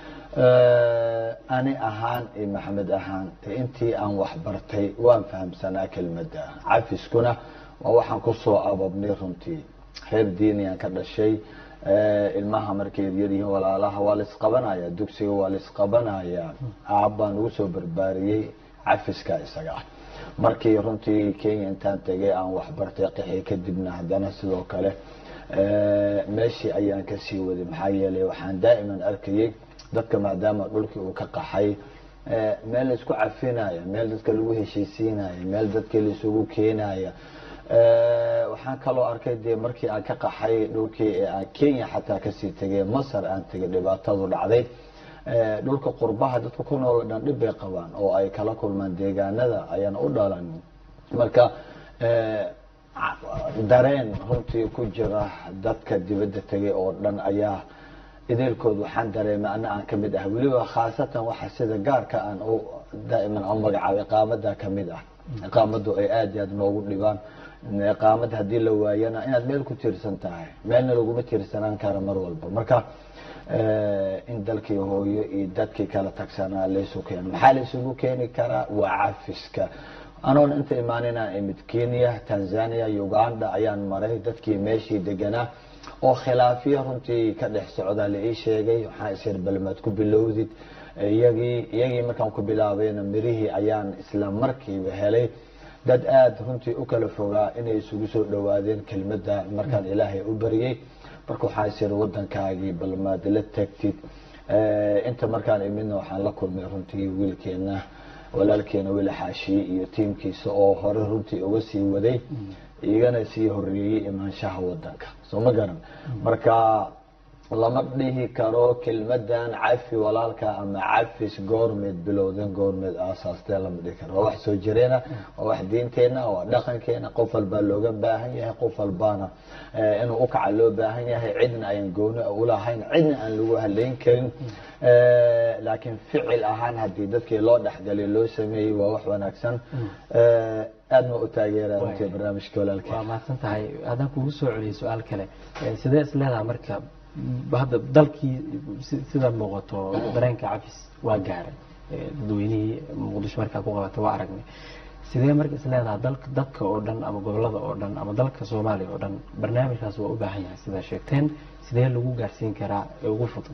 Eh, ani ahaan iyo maxamed ahaan de intii aan wax bartay waan fahamsanaa kelmadda cafiskuna waa waxaan kusoo ababnay runtii reer diiniyaan ka dhashay Eh, ilmaha markay yaryaryihiin walaalaha waa laisqabanaya dugsiga waa laisqabanaya aab baan ugu soo barbaariyey cafiska isaga ah markii runtii kenya intaan tegay aan waxbartay qixi kadibna haddana sidoo kale meeshii ayaan kasii waday maxaa yeelay waxaan daa'iman arkayay dadka maadaama dhulkii uu ka qaxay meel laisku cafinaya meel dadka lagu heshiisiinaya meel dadka laisugu keenaya waxaan kaloo arkay dee markii aan ka qaxay dhulkii ee aan kenya xataa kasii tegay masar aan tegay dhibaatadu dhacday dhulka qurbaha dadka ku nool dhan dhib bay qabaan oo ay kala kulmaan deegaanada ayaan u dhalan marka dareen runtii ku jira dadka dibadda tegay oo dhan ayaa ideelkood waxaan dareemay ana aan kamid ah weliba khaasatan waxa sida gaarka aan u daa'iman u magacaabo iqaamada kamid ah iqaamadu ay aada iyo aada noogu dhibaan iqaamad haddii la waayana inaad meel ku tiirsan tahay meelna laguma tiirsanaan kara mar walba marka in dalkii hooyo iyo dadkii kala tagsanaa laysu keeno maxaa laysugu keeni karaa waa cafiska anoon inta imaaninaan imid kenya tanzania uganda ayaan maray dadkii meeshii deganaa oo khilaafiya runtii ka dhex socdaa la ii sheegay waxaa isir balmaad ku bilowdid iyagii iyagii markaan ku bilaabayna mirihii ayaan isla markiiba helay dad aada runtii u kala fogaa inay isugu soo dhawaadeen kelmadda markaan ilaahay u baryay marka waxaa isir wadankaagii balmaad la tagtid inta markaan imidna waxaan la kulmay runtii wiilkeena walaalkeena wiil xaashiye iyo tiimkiisa oo hore runtii uga sii waday igana sii horeeyey imaanshaha wadanka soo ma garan marka lama dhihi karo kelmadan cafi walaalka ama cafis goormeed bilowden goormeed aasaastee lama dhihi karo waa wax soo jireena waa wax diinteena waa dhaqankeena qof walbaa looga baahan yahay qof walbaana inuu ukaca loo baahan yahay cidna ayaan gooni ulahayn cidna aan lagu haleyn karin laakiin ficil ahaan haddii dadkii loo dhexgalay loo sameeyey waa wax wanaagsan aad ma u taageera runtii barnaamijka walaalkeen waa mahadsan tahay haddaan kugu soo celiyay su-aal kale sidee is leedaha marka hadda dalkii sida muuqato dareenka cafis waa gaaray dadweynihii muqdisho markaa ku qabata waa aragnay sidee marka is leedaha dalka dadka oo dhan ama gobolada oo dhan ama dalka soomaaliya oo dhan barnaamijkaas waa u baahan yahay sidaa sheegteen sidee lagu gaarsiin karaa ee ugu fudud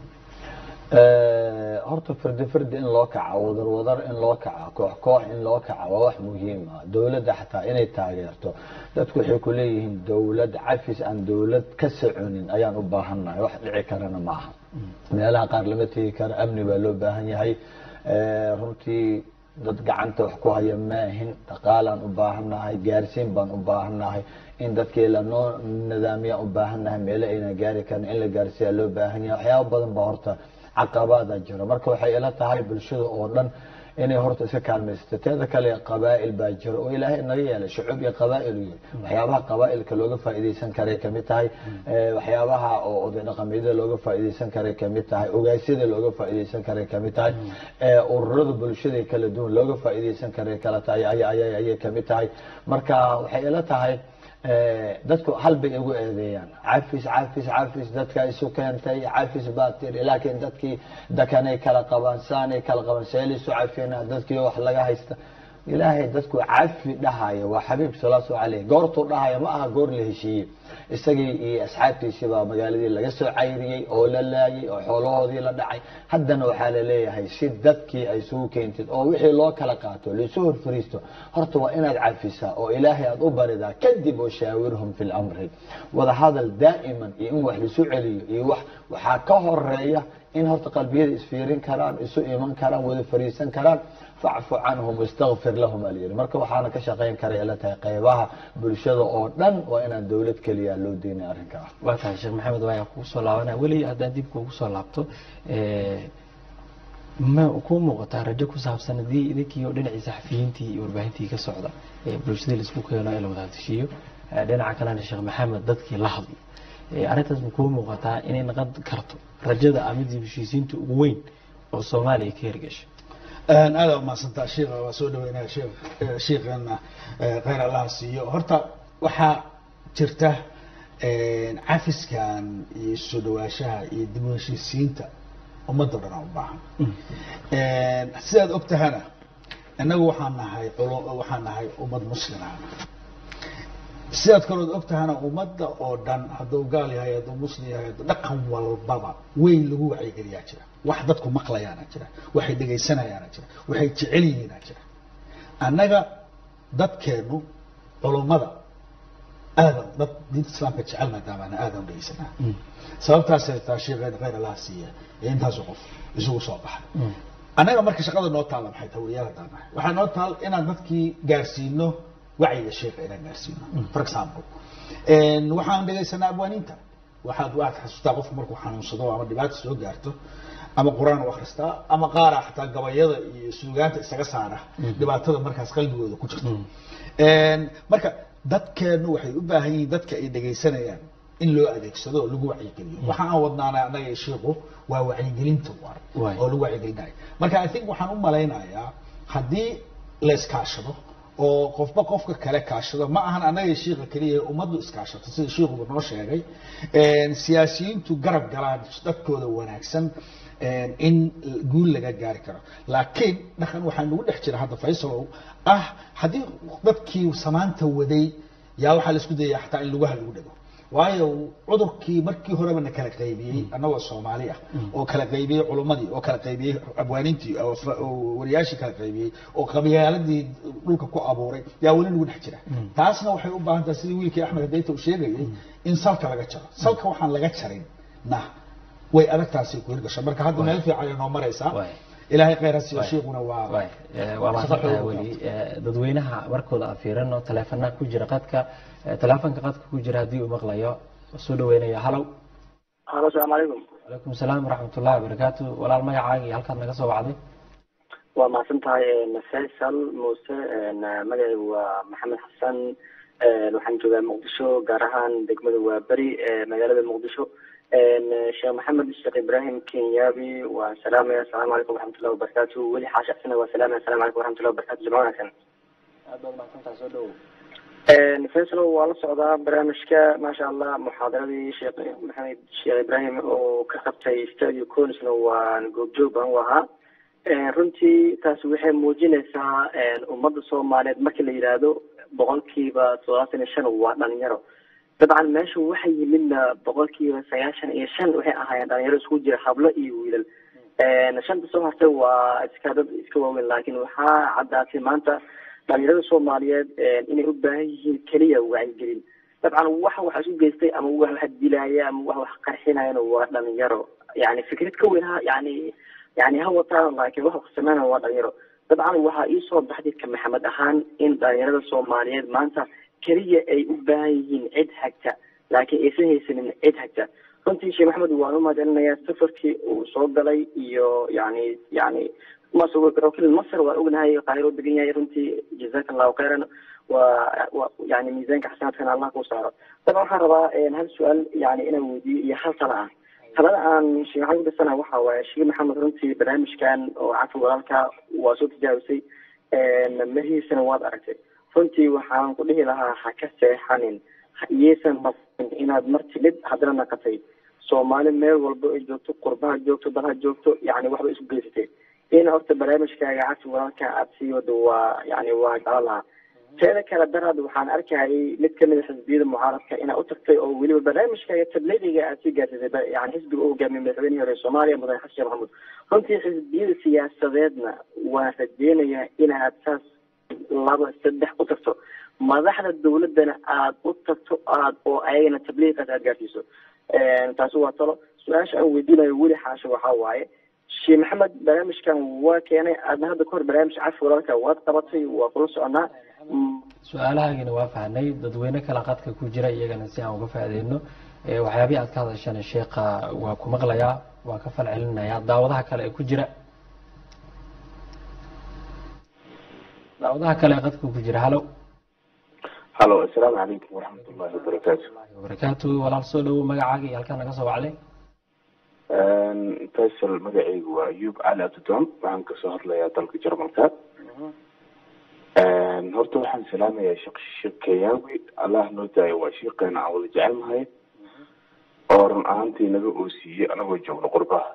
horta fardi fardi in loo kaca wadar wadar in loo kaca koox koox in loo kaca waa wax muhiim ah dowladda xataa inay taageerto dadku waxay ku leeyihiin dowlad cafis aan dowlad ka soconin ayaan u baahannahay wax dhici karana ma aha meelaha qaar lama tegi karo amni baa loo baahan yahay runtii dad gacanta wax ku haya maahin dhaqaalaan u baahannahay gaarsiin baan u baahannahay in dadkii lanoo nidaamiyaan u baahannahay meelo ayna gaari karin in la gaarsiiya loo baahan yahay waxyaaba badan baa horta caqabaada jira marka waxay ila tahay bulshada oo dhan inay horta iska kaalmaysato teeda kale qabaa'il baa jira oo ilaahay naga yeelay shucuub iyo qabaa'il yahay waxyaabaha qabaa'ilka looga faa'iidaysan karay kamid tahay waxyaabaha oo oday dhaqameedyada looga faa'iidaysan karay kamid tahay ogaasyada looga faa'iidaysan karay kamid tahay ururada bulshada kala duwan looga faa'iidaysan karay kala tahay ayay kamid tahay marka waxay ila tahay dadku hal bay igu eedeeyaan cafis cafis cafis dadka isu keentay cafis baa tiri laakiin dadkii dakanay kala qabaan saanay kala qabaan seelisu cafina dadkii wax laga haysta ilaahay dadku cafi dhahaya waa xabiib salaasu caleyh goortuu dhahaya ma aha goor la heshiiyey isagii iyo asxaabtiisii baa magaaladii laga soo cayriyey oo la laayay oo xoolahoodii la dhacay haddana waxaa la leeyahay si dadkii ay isugu keentid oo wixii loo kala qaato laisu horfariisto horta waa inaad cafisaa oo ilaahay aada u baridaa kadib oo shaawirhum fi lamri wadahadal daa'iman iyo in wax laisu celiyo iyo wax waxaa ka horeeya in horta qalbiyada isfiirin karaan isu iman karaan wada fariisan karaan facfu canhum wastakfir lahum alyiri marka waxaana ka shaqayn karay ila tahay qeybaha bulshada oo dhan waa inaan dowlad keliya loo deynay arrinkaa waa tahay sheekh maxamed waaya kugu soo laabanaya weli haddaan dib kuugu soo laabto ma kuu muuqataa rajo ku saabsan haddii idinkii oo dhinacii saxafiyiintii iyo warbaahintii ka socda bulshadii laisku keeno ee la wada hadashiiyo dhinaca kalena sheekh maxamed dadkii la hadlo arrintaas ma kuu muuqataa inay naqon karto rajada amidii heshiisiinta ugu weyn oo soomaaliya ka hirgashay aada umahadsantaa sheikha waa soo dhaweynaya sheekh sheikheena kheyr allaha siiyo horta waxaa jirta cafiskan iyo soo dhawaashaha iyo dib u heshiisiinta ummadda dhan u baahan sidaad og tahana innagu waxaan nahay waxaan nahay ummad muslima sidaad kalood og tahana ummadda oo dhan hadduu gaal yahay hadduu muslim yahay hadduu dhaqan walbaba weyn lagu wacyigeliyaa jira wax dadku maqlayaana jira waxay dhegaysanayaana jira waxay jecel yihiina jira annaga dadkeenu culummada aadan dad diinta islaamka jecel maadaamaana aadan u dhegeysanaa sababtaasay taa sheekheena khayr allaha siiya ee intaasu qof isugu soo baxay annaga marka shaqada noo taalla maxay tahay wariyaal haddaan nahay waxaa noo taal inaan dadkii gaarsiino wacyiga sheekha inaan gaarsiino for example waxaan dhegaysanaa abwaaniinta waxaad waxaad xasuustaa qofku markuu xanuunsado ama dhibaata soo gaarto ama qur-aan u akhristaa ama qaara xataa gabayada iyo suugaanta isaga saara dhibaatada markaas qalbigooda ku jirto marka dadkeenu waxay u baahan yihiin dadka ay dhegaysanayaan in loo adeegsado oo lagu wacyigeliyo waxa aan wadnaana annaga iyo sheikhu waa wacyigelinta war Waay. oo lagu wacyigelinayo marka i think waxaan u malaynayaa haddii la iskaashado oo qofba qofka kale kaashado ma ahan annaga iyo shiika keliya ummaddu iskaashato sida shiikuba noo sheegay siyaasiyiintu garab galaan dadkooda wanaagsan in guul laga gaari karo laakiin dhaqan waxaa nagu dhex jira hadda faysalow ah haddii dadkii samaanta waday yaa waxaa la isku dayaya xataa in lugaha lagu dhego waayo cudurkii markii horeba na kala qaybiyey annagoo soomaali ah oo kala qaybiyey culummadii oo kala qaybiyey abwaaniintii oo fa- oo wariyaashii kala qaybiyey oo qabyaaladii dhulka ku abuuray yaa weli nagu dhex jira taasna waxay u baahan tahay sidii wiilkii axmed hadeyta uu sheegayay in salka laga jaro salka waxaan laga jarin na way adagtaasi ku hirgasho marka hadda meel fiican ay noo maraysaa Waay. ilaahay khayr ha siiyo Waay. shiikuna waa Waay. Eh, waa mahadsantahay Shaqo weli Eh, dadweynaha markooda aan fiirino taleefanaha ku jira qadka eh, taleefanka qadka ku jira haddii uu maqlayo soo dhaweynaya halow halo asalaamu calaykum calaykum salaam waraxmatullahi wabarakaatu walaal magacaaga iyo halkaad naga soo wacday waa mahadsan tahay faysal muuse magacaygu waa maxamed xasan waxaan joogaa muqdisho gaar ahaan degmada waa beri magaalada muqdisho sheekh maxamed sheekh ibrahim kenyabi waan salaamaya asalaamu calaykum waraxmatullahi wabarakaatu weli xaashacsan waa salaamaya asalamu calaykum waraxmatullahi wabarakatu jimco wanaagsan aad baad mahadsantahay soo dhawow faysal waa la socdaa barnaamijka maasha allah muxaadaradii sheekh maxamed sheekh ibrahim oo ka qabtay stadio conisna waan goobjoog baan u ahaa runtii taasi waxay muujinaysaa ummadda soomaaliyeed marka la yidhaahdo boqolkiiba toddobaatan iyo shan waa dhalinyaro dabcan meesha waxa yimidna boqolkiiba sagaashan iyo shan waxay ahaayeen dhalinyaro isku jira hablo iyo wiilal shanta soo hartay waa iska dad iska waaweyn laakiin waxaa caddaatay maanta dhalinyarada soomaaliyeed inay u baahan yihiin keliya wacyigelin dabcan waxa wax isu geystay ama wax wax dilaya ama wax wax qarxinayana waa dhalinyaro yani fikrad ka weyn ha yani yani ha wataan laakiin wax sameynaya waa dhalinyaro dabcan waxaa iisoo baxday ka maxamed ahaan in dhalinyarada soomaaliyeed maanta keliya ay u baahan yihiin cid hagta laakiin aysan haysanin cid hagta runtii sheekh maxamed waan u mahadcelinayaa safarkii uu soo galay iyo yani yani masr masr waan ognahay qaahiro degan yahay runtii jazaka allahu khayran waa wa yani miisaanka xasanaadkana allah kuu saaro dabcan waxaan rabaa hal su-aal yani inaan weydiiyo iyo hal tala ah talada aan sheekh maxamed udhisana waxa waaye sheekh maxamed runtii barnaamijkan oo cafi walaalka waa soo tijaabisay mahiisana waad aragtay runtii waxaan ku dhihi lahaa ha ka seexanin iyaysan masin inaad mar timid haddana naqatay soomaali meel walba ay joogto qurbaha joogto dalha joogto yani waxba isku geysatay in horta barnaamijkaaga cafi walaalka aad sii wado waa yani waa jeclo lahaa teeda kale daraad waxaan arkayay mid kamid a xisbiyada mucaaradka inaad u tagtay oo weliba barnaamijkaaga tableediga aad sii gaarsiisay yani xisbiga u hogaamiyay madaxweynihii hore soomaaliya mudane xasan sheekh maxamuud runtii xisbiyada siyaasadeedna waan rajeynayaa inaad saas laba saddex u tagto madaxda dawladana aad u tagto aad oo ayagana tabliiqaas aad gaarsiiso taasi waa talo su-aasha aan weydiinayo weli xaasho waxaa waaye sheekh maxamed barnaamijkan waa keenay aadna hadda kahor barnaamij cafi walaalka waad qabatay waa kula soconaa su-aalahaagina waa fahnay dadweyne kale qadka ku jira iyagana si aan uga faa'iideyno Eh, waxyaabihii aad ka hadashana sheekha waa ku maqlayaa waa ka fal celinayaa daawadaha kale ee ku jira daawadaha kale ee qadka ku jira halow halo assalaamu calaykum waraxmat ullahi wabarakaatu wabarakaatu walaal soo dhawow magacaaga iyo halkaa naga soo wacday faysal magacaygu waa ayub cali abdidon waxaan kasoo hadlayaa dalka jarmalka horta waxaan salaamayaa sheekh sheekh kayaawi allah noo daayo waa sheekeena aan wada jecelnahay oo run ahaantii naga oosiiyey anagoo joogno qurbaha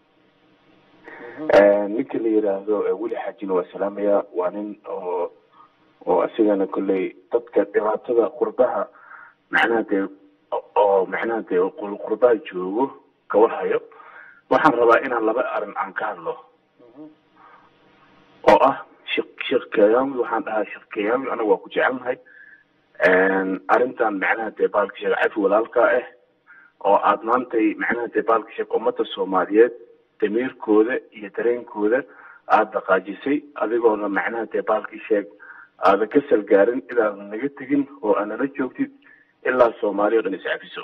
ninka la yiraahdo weli xaajina waa salaamayaa waa nin oo oo asigana kolley dadka dhibaatada qurbaha macnaha dee oo macnaha dee qur- qurbaha joogo kawarhayo waxaan rabaa inaan laba arin aan ka hadlo oo ah sheekh sheekh kayaawi waxaan dhahaa sheekh kayaawi anaga waa ku jecelnahay arrintan macnaha dee baalka sheekh cafi walaalka ah oo aad maantay macnaha dee baalka sheekh ummada soomaaliyeed damiirkooda iyo dareenkooda aada dhaqaajisay adigoona macnaha dee baalkii sheeg aadan ka salgaarin inaadan naga tegin oo aanala joogtid ilaa soomaaliya o dhan iscafiso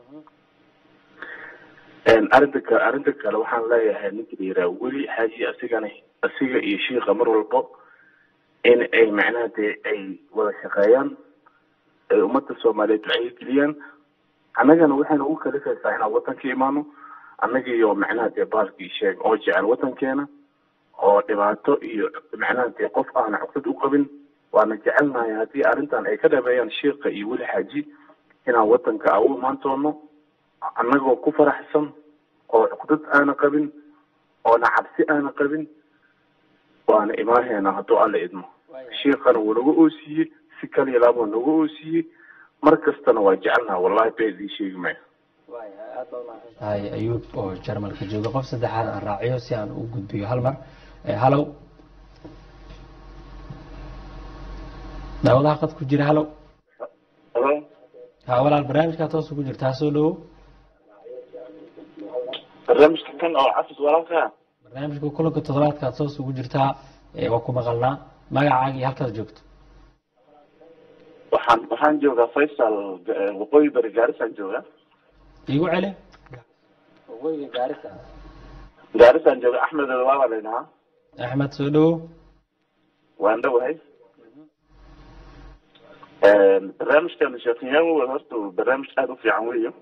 arrinta ka arrinta kale waxaan leeyahay ninka la yiraha weli xaaji asigana asiga iyo shiika mar walbo in ay macnaha dee ay wada shaqeeyaan ay ummadda soomaaliyeed wacyi geliyaan annagana waxayna ugu kalifaysaa inaan wadanka imaano annaga iyo macnaha dee baalkii sheeg oo jecel wadankeena oo dhibaato iyo macnaha dee qof aana cuqdad u qabin waana jecelnahay haddii arrintan ay ka dhameeyaan shiika iyo weli xaaji inaan wadanka aan u imaan doono annagoo ku faraxsan oo cuqdad aana qabin oona cabsi aana qabin waana imaaheena hadduu alla idmo shiikana wuu naga oosiiyey si kaliya laabuu naga oosiiyey mar kastana waa jecelnaha wallahi been idiin sheegi maayo tahay ayuub oo jarmalka jooga qof saddexaad aan raaciyo si aan u gudbiyo hal mar halow daawadaha qad ku jira halow ha walaal barnaamijkaa toosa ku jirtaa soo dhawo barnaamijka kan oo cafis walaalka barnaamijka kulanka toddobaadkaad toos ugu jirtaa waa ku maqalnaa magacaaga iyo halkaad joogto waxaan waxaan joogaa faysal waqooyi bari gaarisaan joogaa igu celi waqooyiga gaarisa gaarisaan jooga axmed waabaa laydhahaa axmed soo dhawo waan dhowahay barnaamijkan sheekhiyaamo horta barnaamij aada u fiican weyo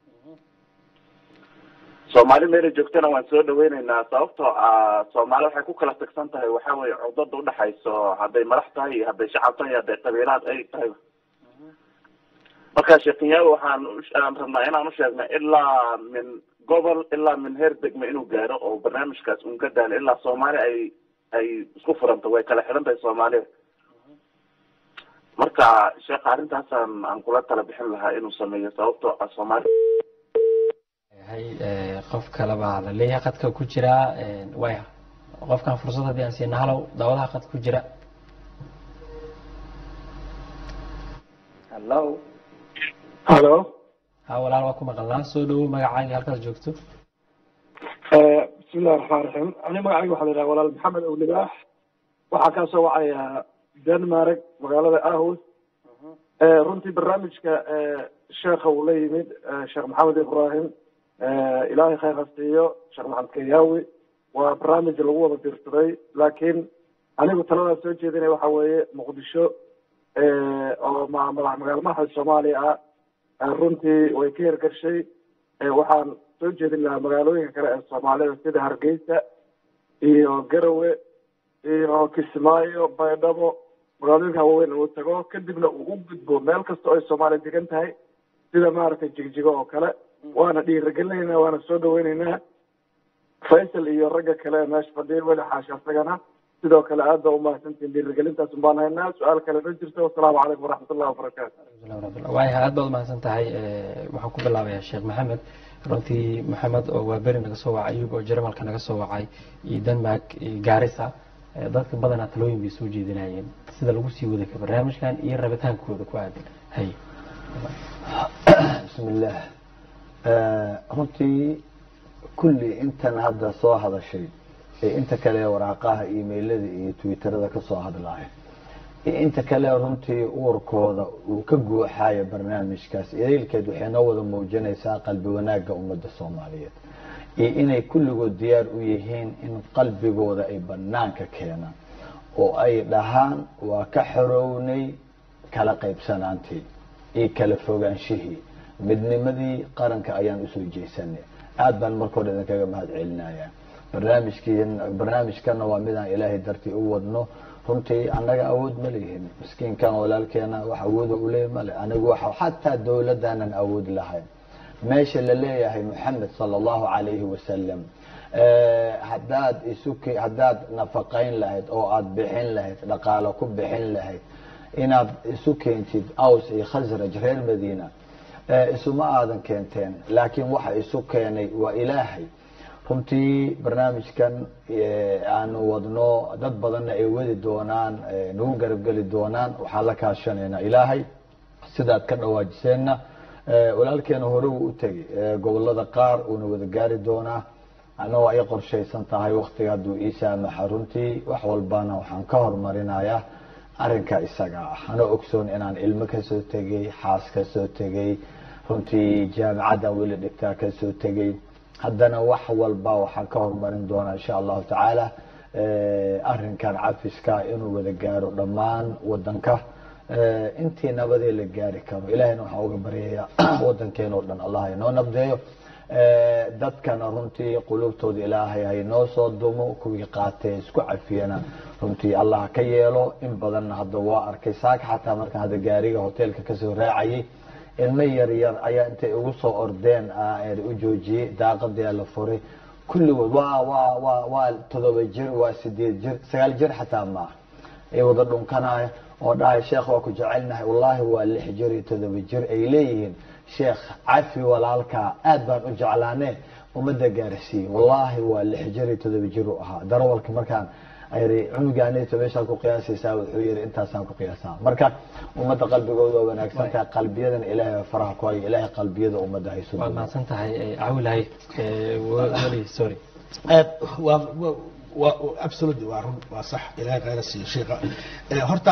soomaali meela joogtana waan soo dhaweyneynaa sababtoo ah soomaali waxay ku kala tagsan tahay waxa weye cudada udhexayso hadday madax tahay iyo hadday shacab tahay iyo hadday qabiilaad ay tahay marka sheekhiyaamo waxaan aan rabnaa inaan usheegna ilaa min gobol ilaa min heer degme inuu gaaro oo barnaamijkaas un ka daalo ilaa soomaali ay ay isku furanto way kala xidhan tahay soomaalida marka sheekha arrintaasaan aan kula tala bixin lahaa inuu sameeyo sababtoo ah soomaali hay qof kale baa la leeyahay qadka ku jira way qofkan fursad haddii aan siina halow daawadaha qad ku jira hallo halo ha walaal waa ku maqalnaa soo dhawo magacaaga halkaad joogto bismillahi raxmaan raxiim ani magacayga waxaa la yidhaha walaal maxamed owlibaax waxaa kaa soo wacaya denmark magaalada aarhus runtii barnaamijka sheekha uu la yimid sheekh maxamed ibrahim ilaahay khayr ha siiyo sheekh maxamed kayaawi waa barnaamij lagu wada dirsaday laakiin anigu taladaa soo jeedinaya waxa weeye muqdisho oo ma madax magaalmaha soomaaliya ah runtii way ka hirgashay waxaan soo jeedin lahaa magaalooyinka kale ee soomaalida sida hargeysa iyo garowe iyo kismaayo baydhabo magaalooyinka waaweyn uu tago kadibna uu u gudbo meel kasta oo ay soomaaliya degan tahay sida maaragtay jigjigo oo kale waana dhiirigelinaynaa waana soo dhaweyneynaa faysal iyo ragga kale ee meesha fadhiya weli xaashi asagana sidoo kale aad baa umahadsantihin dhiirigelintaas baan haynaa su-aal kale ma jirto wasalaamu calaykum waraxmatullahi wabarakaatu waaya aad baad umahadsan tahay waxaan ku bilaabayaa sheekh maxamed runtii maxamed oo waa beri naga soo wacay ayub oo jarmalka naga soo wacay iyo denmark iyo gaarisa dadka badanaa talooyin bay soo jeedinayeen sida lagu sii wada ka barnaamijkan iyo rabitaankooda ku aadan hay bismillaah runtii kulli intan hadda soo hadashay ee inta kale waraaqaha emailada iyo twitterada kasoo hadlaaya iyo inta kale runtii uurkooda uu ka guuxayo barnaamijkaas idaylkeed waxay noo wada muujinaysaa qalbi wanaagga ummadda soomaaliyeed iyo inay kulligood diyaar u yihiin in qalbigooda ay banaanka keenaan oo ay dhahaan waa ka xorownay kala qaybsanaantii iyo kala fogaanshihii midnimadii qaranka ayaan usoo jeesanay aada baan marka hore idinkaga mahad celinayaa barnaamijkii barnaamijkana waa midaan ilaahay dartii u wadno runtii annaga awood ma leyihin miskiinkan walaalkeena wax awooda uleey male anigu waxa xataa dowladaanan awood lahayn meesha la leeyahay moxamed sala allahu calayhi wasalam hadaad isu haddaad nafaqayn lahayd oo aada bixin lahayd dhaqaalo ku bixin lahayd inaad isu keentid aws iyo khasraj reer madiina isuma aadan keenteen laakiin waxa isu keenay waa ilaahay runtii barnaamijkan aanu wadno dad badanna ay wadi doonaan nagu garabgeli doonaan waxaan la kaashanaynaa ilaahay sidaad ka dhawaajiseenna walaalkeena hore wuu u tegey gobolada qaar uuna wada gaari doonaa ana waa ii qorshaysan tahay waktiga hadduu ii saamaxa runtii wax walbana waxaan ka horumarinayaa arrinka isaga ah anoo ogsoon inaan ilmo kasoo tegey xaas kasoo tegey runtii jaamicaddan weli dhigtaa kasoo tegey haddana wax walba waxaan ka horumarin doonaa insha allahu tacaala arrinkan cafiska inuu wada gaaro dhammaan wadanka intii nabadee la gaari karo ilahayna waxaan uga baryayaa wadankeena oo dhan allah inoo nabdeeyo dadkana runtii qulubtooda ilaahay haynoo soo dumo kuwii qaatee isku cafiyana runtii allah ka yeelo in badanna hadda waa arkay saaka xataa markaan hadda gaariga hoteelka kasoo raacayay ilmo yar yar ayaa intay ugu soo ordeen u joojiyey daaqadaa la furay kulligood waa waa waa waa todoba jir waa sideed jir sagaal jir xataa maaha ay wada dhunkanaya oo dhahay sheekh waa ku jecelnahay wallaahi waa lix jir iyo todoba jir ay leeyihiin sheekh cafi walaalka aad baan u jeclaane ummadda gaarsiiyey wallaahi waa lix jir iyo todoba jir u ahaa darawalka markaan ayri cunugaanito meeshaad ku qiyaasaysaa wuxuu yidhi intaasaan ku qiyaasaa marka ummadda qalbigooda waa wanaagsan tahay qalbiyadana ilaahay baa faraha ku hayo ilaahay qalbiyada ummadda hayso waad mahadsan tahay cawilahay weli sorry waa waa absolutely waa run waa sax ilaahay khayra siiyo sheekha horta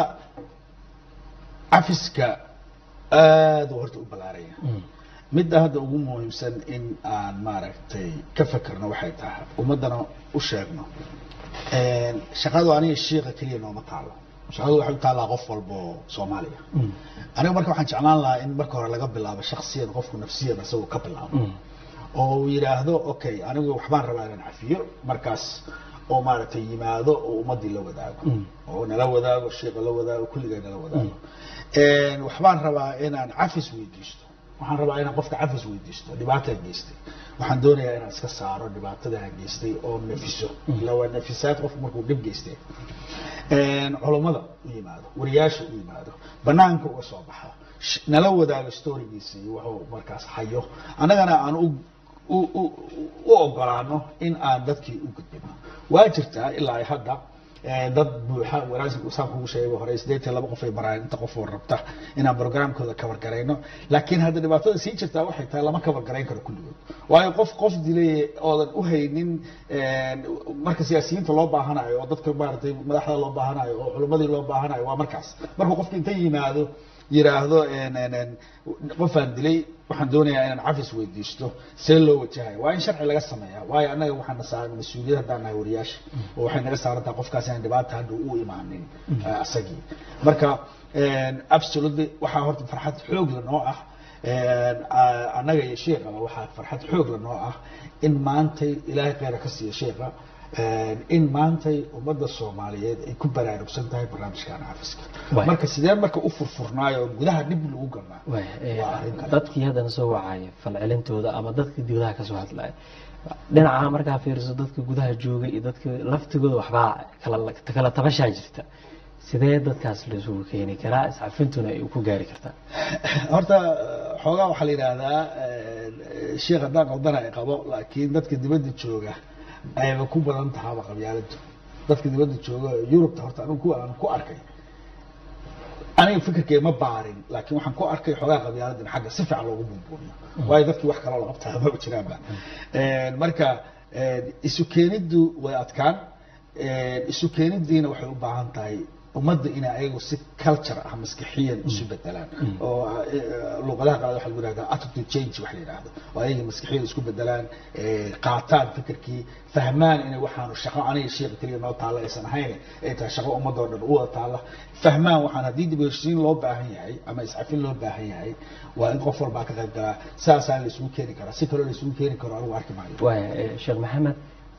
cafiska aada u horta u ballaaraya midda hadda ugu muhiimsan in aan maaragtay ka fekerno waxay tahay ummaddana u sheegno shaqadu aniga shiika keliya nooma taalo shaqadu waxay u taallaa qof walba oo soomaaliya aniga marka waxaan jeclaan lahaa in marka hore laga bilaabo shaksiyan qofku nafsiyan isagoo ka bilaabo oo uu yidhaahdo okay anigu waxbaan rabaa inaan cafiyo markaas oo maaragtay yimaado oo ummadii la wadaago oo nala wadaago shiika la wadaago kulligay nala wadaago waxbaan rabaa inaan cafis weydiisto waxaan rabaa inaan qofka cafis weydiisto dhibaataa geystay waxaan doonayaa inaan iska saaro dhibaatadaha geystay oo nafiso ila waa nafisaad qofku markuu dhib geystay culummada u yimaado wariyaasha u yimaado banaanka uga soo baxa nala wadaago storigiisa iyo wuxuu markaas hayo annagana aan u u ogolaano in aan dadkii u gudbino waa jirtaa ilaa ay hadda dad buuxa wanaagsan kugu sheegay hore sideed iyo laba qof ay baraan inta qof oo rabta inaan programkooda cover garayno laakiin hadda dhibaatada sii jirtaa waxay tahay lama cover garayn karo kulligood waayo qof qof dilay oodan u haynin marka siyaasiyiinta loo baahanayo oo dadka maaragtay madaxda loo baahanayo oo culimmadii loo baahanayo waa markaas markuu qofka inta yimaado yiraahdo qofaan dilay waxaan doonayaa inaan cafis weydiisto see loo wajahayo waa in sharci laga sameeyaa waayo annaga waxaana saaran mas-uuliyad haddaan nahay wariyaasha oo waxay naga saaran tahay qofkaas inaan dhibaata hadda u imaanin asagii marka absolutely waxaa horta farxad xoogla noo ah annaga iyo sheekaba waxaa farxad xoogla noo ah in maantay ilaahay kheyra ka siiya sheeka in maantay ummadda soomaaliyeed ay ku baraarugsan tahay barnaamijkan cafiska marka sidee marka u furfurnaayo oo gudaha dhib lagu galnaa waa arrin kale dadkii haddana soo wacaya falcelintooda ama dadkii gudaha kasoo hadlaya dhinaca markaa fiiriso dadka gudaha jooga iyo dadka laftigooda waxbaa kala kala tabashaa jirta sidee dadkaas laisugu keeni karaa iscafintuna ay ku gaari kartaa horta xoogaa waxaa la yidhaahdaa sheekh haddaan qaldana ay qabo laakiin dadka dibadda jooga ayba ku badan tahaaba qabyaaladu dadka dibadda jooga yurubta horta anigu kuwa aan ku arkay aniga fikirkay ma baarin laakiin waxaan ku arkay xoogaa qabyaaladan xagga si fiican loogu buunbuuniyo waayo dadkii wax kaloo la qabtaa maba jiraanba marka isu keeniddu way adkaan isu keenidiina waxay u baahan tahay ummadda inay ayagu si culture ah maskixiyan isu bedelaan oo luqadaha qaar waxa lagu yihahdaa attitude change wax la yidhaahdo oo ayaga maskixiyan isku bedelaan qaataan fikirkii fahmaan inay waxaanu shaqo aniga sheekha keliya noo taalla aysan ahayn ay tahay shaqo ummadoo dhan u wada taalla fahmaan waxaan haddii dib heshiin loo baahan yahay ama iscafin loo baahan yahay waa in qof walbaa ka qayb galaa saasaa la isugu keeni karaa si kaloo la isugu keeni karo anigu arki maayo waaya sheekh maxamed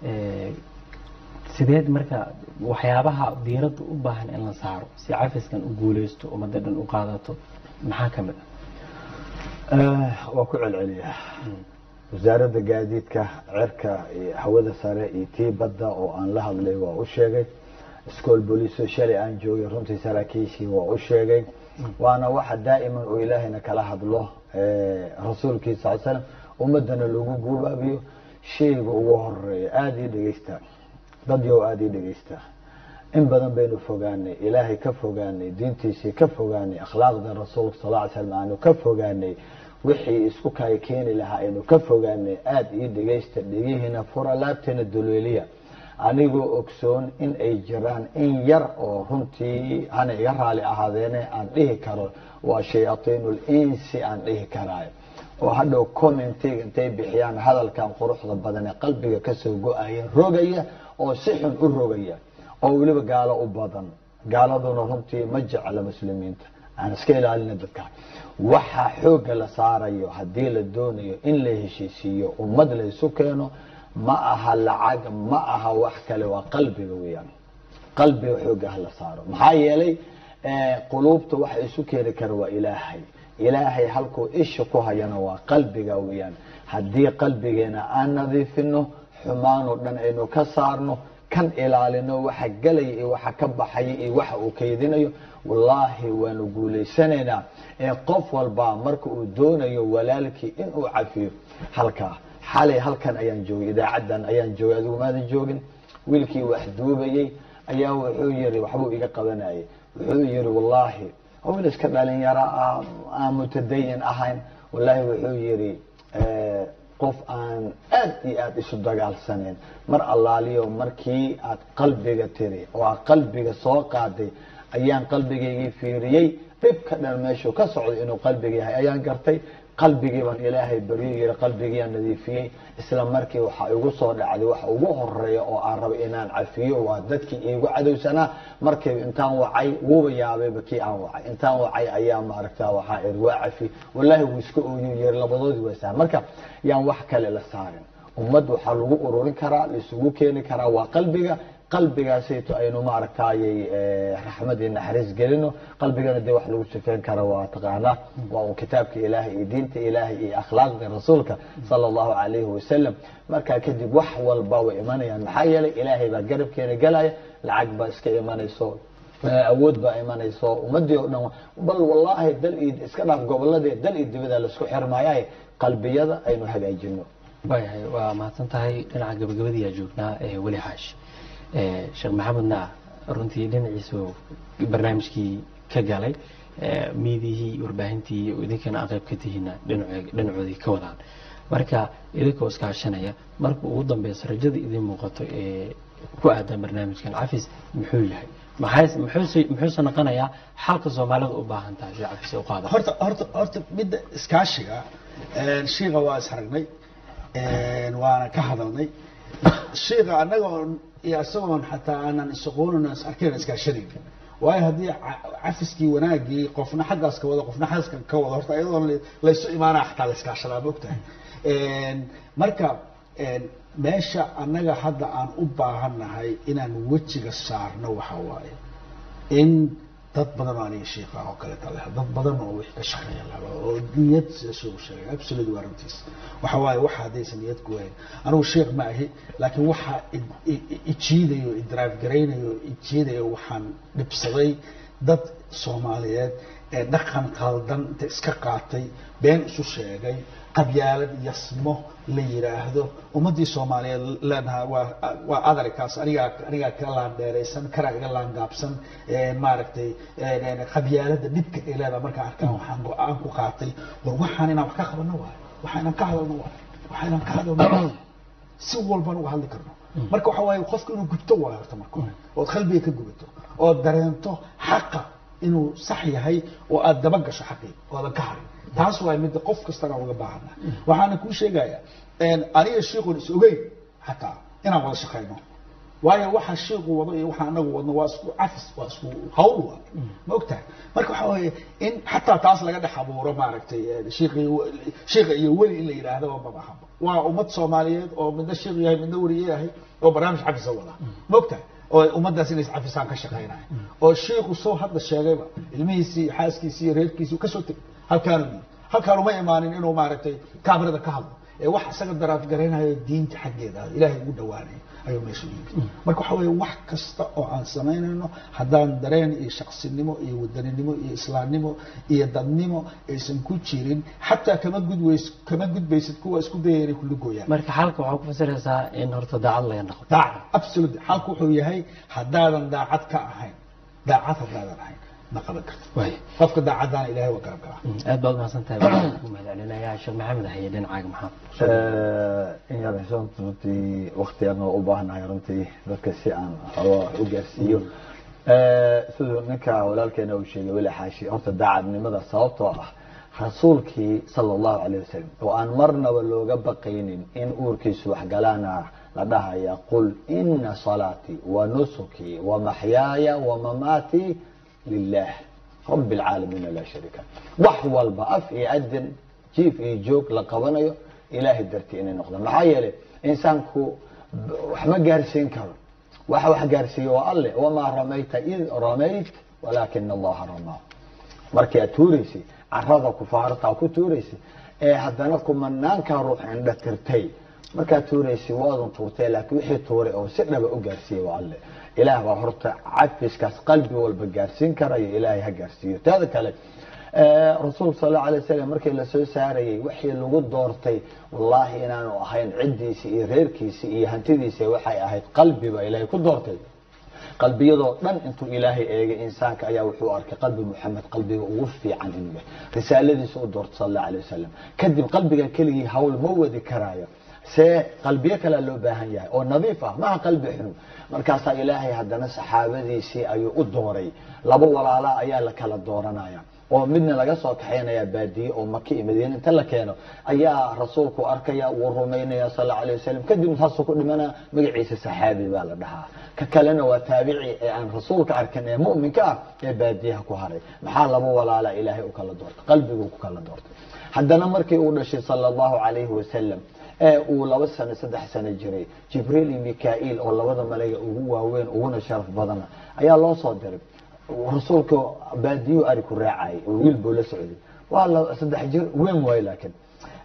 sideed marka waxyaabaha diiradda u baahan in la saaro si cafiskan u guuleysto ummadda dhan u qaadato maxaa ka mid ah waa ku celceliyaa wasaaradda gaadiidka cerka iyo hawada sare iyo tii badda oo aan la hadlay waa u sheegay school boliso shalay aan joogay runtii saraakiishii waa u sheegay waana waxa daa'iman oo ilaahayna kala hadlo rasuulkiisa sal slam ummadana lagu guubaabiyo shayga ugu horeeya aada ii dhegeysta dad yow aada ii dhegeysta in badan baynu fogaanay ilaahay ka fogaanay diintiisii ka fogaanay akhlaaqda rasuulka sal ly slam aanu ka fogaanay wixii isku kaya keeni lahaa aynu ka fogaanay aada ii dhegeysta dhegihiina fura laabteena duleeliya anigoo ogsoon in ay jiraan in yar oo runtii hana iga raali ahaadeene aan dhihi karo waa shayaatiinul insi aan dhihi karaayo oo hadhow commentiga intay bixiyaan hadalkan quruxda badan ee qalbiga kasoo go-aya rogaya oo si xun u rogaya oo weliba gaalo u badan gaaladuna runtii ma jecla muslimiinta aan iska ilaalina dadka waxaa xooga la saarayo haddii la doonayo in la heshiisiiyo ummad la isu keeno ma aha lacag ma aha wax kale waa qalbiga weyaan qalbiga xooga hala saaro maxaa yeelay quluubta waxa isu keeni kara waa ilaahay ilaahay halkuu isha ku hayana waa qalbiga weyaan haddii qalbigeena aan nadiifino xumaanoo dhan aynu ka saarno kan ilaalino waxa gelaya iyo waxa ka baxaya iyo waxa uu kaydinayo wallaahi waanu guulaysanaynaa ee qof walba marka uu doonayo walaalkii inuu cafiyo halkaa xalay halkan ayaan joogay idaacaddan ayaan joogay adigu maadan joogin wiilkii wax duubayey ayaa wuxuu yiri waxbuu iga qabanayay wuxuu yiri wallaahi wiil iska dhalinyaro ah aan mutadayin ahayn wallaahi wuxuu yiri qof aan aad iyo aada isu dagaalsaneen mar allaaliyo markii aad qalbiga tiri oo aad qalbiga soo qaaday ayaan qalbigaygii fiiriyey dhibka dhan meeshuu ka socday inuu qalbiga yahay ayaan gartay qalbigii baan ilaahay baryo yiri qalbigiiaan nadiifiyey isla markii waxaa igu soo dhacday waxa ugu horeeya oo aan raba inaan cafiyo waa dadkii iigu cadowsanaa markay intaan wacay wuuba yaabayba kii aan wacay intaan wacay ayaa maaragta waxaa iri waa cafi wallaahi wuu iska ooyu yiri labadoodii waa saha marka yaan wax kale la saarin ummad waxaa lagu ururin karaa laisugu keeni karaa waa qalbiga qalbigaasayto aynu maaragtayay raxmad iyo naxariis gelino qalbigana dee wax lagu sifeyn kara waa taqaanaa waa un kitaabka ilaahay iyo diinta ilaahay iyo akhlaaqda rasuulka sala allahu calayhi wasalam markaa kadib wax walba way imanayaan maxaa yeelay ilaahay baa garabkeena gelaya lacag baa iska imanayso awood baa imanayso ummadii oo dhan bal wallaahi dal iyo iska dhaaf goboladee dal iyo dibada laisku xirmaayaye qalbiyada aynu hagaajino waayahay waa mahadsan tahay dhinaca gabagabadiyaa joognaa ee weli xaash sheekh maxamedna runtii dhinaciisu barnaamijkii ka galay miidihii warbaahintii idinkana aan qayb ka tihiina dhinacoodii ka wadaan marka idinkoo iskaashanaya marka ugu dambeysa rajada idin muuqato ee ku aadan barnaamijkan cafis muxuu yahay muxuuse noqonayaa xalka soomaalida u baahan tahay si cafis u qaada horta horta horta midda iskaashiga shiiqa waa is aragnay waana ka hadalnay shiiqa annaga oon iyo isagoon xataa aanan isaqoonin is arkayn iskaashanayn waayo haddii cafiskii wanaagii qofna xaggaas ka wado qofna xaggaas ka wado horta iyadoon laysu imaanaya xataa la iskaashadaa maogtahay marka meesha annaga hadda aan u baahannahay inaan wejiga saarno waxa waaye in dad badan oo aniga shiiqa oo kaleeta leh dad badan oo wix ka shaqeeya laba oo niyad sida suu sheegay absolute waa runtiis waxa waaye waxa haddaysan niyad ku wayn anigu sheekh ma ahi laakiin waxa ijiidayo idrive garaynayo ijiidayo waxaan dhibsaday dad soomaaliyeed ee dhaqan qaldan inta iska qaatay been isu sheegay qabyaalad yasmo la yiraahdo ummadii soomaaliyeed leenaha waa waa adarikaas anigaa anigaa ka laan dheeraysan karaa iga laan gaabsan maaragtay qabyaalada dhibka ay leedaha markaan arkaan waxaan go-aan ku qaatay war waxaan inaan wax ka qabano waayo waxa inaan ka hadalno waayo waxa inaan ka hadalno si walbaan uga hadli karno marka waxa waaye qofka inuu gubto waayo horta marka hore ood qalbiga ka gubato ood dareento xaqa inuu sax yahay oo aada daba gasho xaqii oodan ka harin taas waa midda qof kastana uga baahana waxaana kuu sheegayaa aniga shiikun is ogeyn xataa inaan wada shaqayno waayo waxa shiiku wado iyo waxa anagu wadno waa isku cafis waa isku hawl waa ma ogtahay marka waxa weeye in xataa taas laga dhex abuuro maaragtay shiiqii shiiqa iyo weli in la yidhaahdaba maba ahaba waa ummad soomaaliyeed oo midna shiiq yahay midna weli yahay oo barnaamij cafisa wada ma ogtahay oo ummaddaas inay iscafisaan ka shaqaynaya oo shiiku soo hadda sheegayba ilmihiisii xaaskiisii iyo reerkiisii kasoo tegay halkaanu yii halkaan uma imaanin inuu maaragtay kaamirada ka hadlo ee wax isaga daraaf garaynayo diinta xaggeeda ah ilaahay ugu dhawaanayo ayuu meesha u yimid marka waxa weeye wax kasta oo aan samaynayno haddaan dareen iyo shaqsinimo iyo wadaninimo iyo islaamnimo iyo dadnimo aysan ku jirin xataa kama gudways kama gudbaysid kuwa isku dayaya inay kula gooyaan marka xalka waxaa ku fasiraysaa in horta daacad laga noqdo daacad absolutely xalku wuxuu yahay haddaadan daacad ka ahayn daacad haddaadan ahayn ma qaban karto waay qofka daacaddaana ilaahay waa garab galaa aad baad umahadsan tahay waxaan ku mahadcelinayaa sheekh maxamed haye dhinacaaga maxaa in yar xishoon runtii wakti aan u baahanahay runtii dadka si aan xogaa wax u gaarsiiyo siduu ninka walaalkeena uu sheegay weli xaashi horta daacadnimada sababtoo ah rasuulkii sala allahu calayh wasalam oo aan marnaba looga baqaynin in uurkiisu waxgalaana la dhahaya qul ina salaatii wa nusukii wa maxyaaya wa mamaatii lilah rabi alcaalamiina laa shariika wax walba af iyo adin jiif iyo joog la qabanayo ilaahay dartii inay noqdaan maxaa yeelay insaanku wax ma gaarsiin karo waxa wax gaarsiiye waa alle wamaa ramayta id ramayt walaakina allaha ramaa markii aad tuuraysay carada kufaartaa ku tuuraysay ee haddana kumanaankaa ruux indha tirtay markaad tuuraysay waadun tuurtay laakiin wixii tuuray oo si dhaba u gaarsiiyey waa alle ilaah baa horta cafiskaas qalbi walba gaarsiin karayo ilaahay ha gaarsiiyo teeda kale rasuulka sal allau alay wasalam markii lasoo saarayey wixii lagu doortay wallaahi inaanu ahayn ciddiisi iyo reerkiisi iyo hantidiisa waxay ahayd qalbi baa ilaahay ku doortay qalbiyadoo dhan intuu ilaahay eegay insaanka ayaa wuxuu arkay qalbi muxamed qalbiga ugu fiican inuu yahay risaaladiisa u doortay sal allau alay wasalam kadib qalbiga keligii hawl ma wadi karaayo see qalbiyo kalea loo baahan yahay oo nadiif ah maha qalbi xun markaasaa ilaahay haddana saxaabadiisii ayuu u dooray laba walaalaa ayaa la kala dooranaya oo midna laga soo kaxaynaya baadiye oo maka iyo madiine inta la keeno ayaa rasuulku arkaya wuu rumaynaya sal allau alay wasalam kadib saasuu ku dhimanaya magaciisa saxaabi baa la dhahaa ka kalena waa taabici ee aan rasuulka arkin ee mu'minka ah ee baadiyaha ku haray maxaa laba walaala ilaahay u kala doortay qalbiguu ku kala doortay haddana markii uu dhashay sala allahu calayhi wasalam ee uu laba sano saddex sano jiray jibriil iyo mikail oo labada malayga ugu waaweyn uguna sharaf badana ayaa loo soo diray rasuulka baadiyuu ari ku raacayay oo wiil buu la socday waa la saddex jir weyn waayo laakiin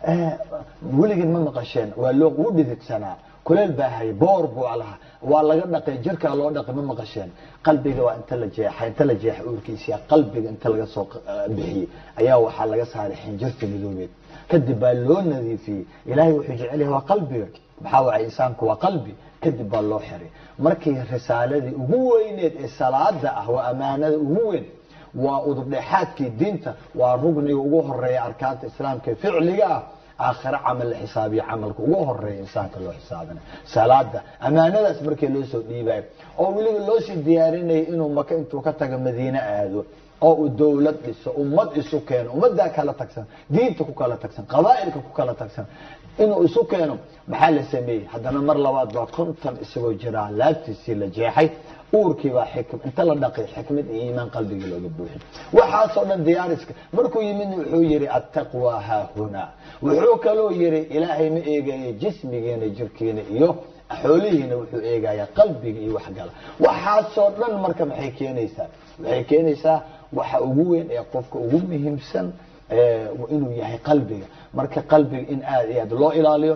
weligeen ma maqasheen waa loo ugu dhididsanaa kuleel baa hayay boor buu lahaa waa laga dhaqay jirkaa loo dhaqay ma maqasheen qalbiga waa inta la jeexay inta la jeexay uurkiisa qalbiga inta laga soo bixiyey ayaa waxaa laga saaray xinjirta midoobeed kadib baa loo nadiifiyey ilaahay wuxuu jecel yahay waa qalbiga maxaa waay insaanku waa qalbi kadib baa loo xiray markii risaaladii ugu weyneed ee salaada ah waa amaanada ugu weyn waa udubdhexaadkii diinta waa rugniga ugu horeeya arkaanta islaamka ficliga ah aakhiro camal la xisaabiya camalka ugu horeeya insaanka loo xisaabina salaada amaanadaas markii loo soo dhiibayo oo weliba loo sii diyaarinaya inuu maka intuu ka tago madiine aado oo uu dawlad dhiso ummad isu keeno ummaddaa kala tagsan diinta ku kala tagsan qabaa'ilka ku kala tagsan inuu isu keeno maxaa la sameeyey haddana mar labaad baa konton isagoo jiraa laabtiisii la jeexay uurkii baa xikm inta la dhaqay xikmad iyo iimaan qalbigii looga buuxin waxaasoo dhan diyaariska markuu yimid wuxuu yihi attaqwa haahuna wuxuu kaloo yihi ilaahay ma eegayo jismigiina jirkiina iyo xoolihiina wuxuu eegaya qalbiga iyo waxgala waxaasoo dhan marka maxay keenaysaa waxay keenaysaa waxa ugu weyn ee qofka ugu muhiimsan inuu yahay qalbiga marka qalbiga in aad iyo aad loo ilaaliyo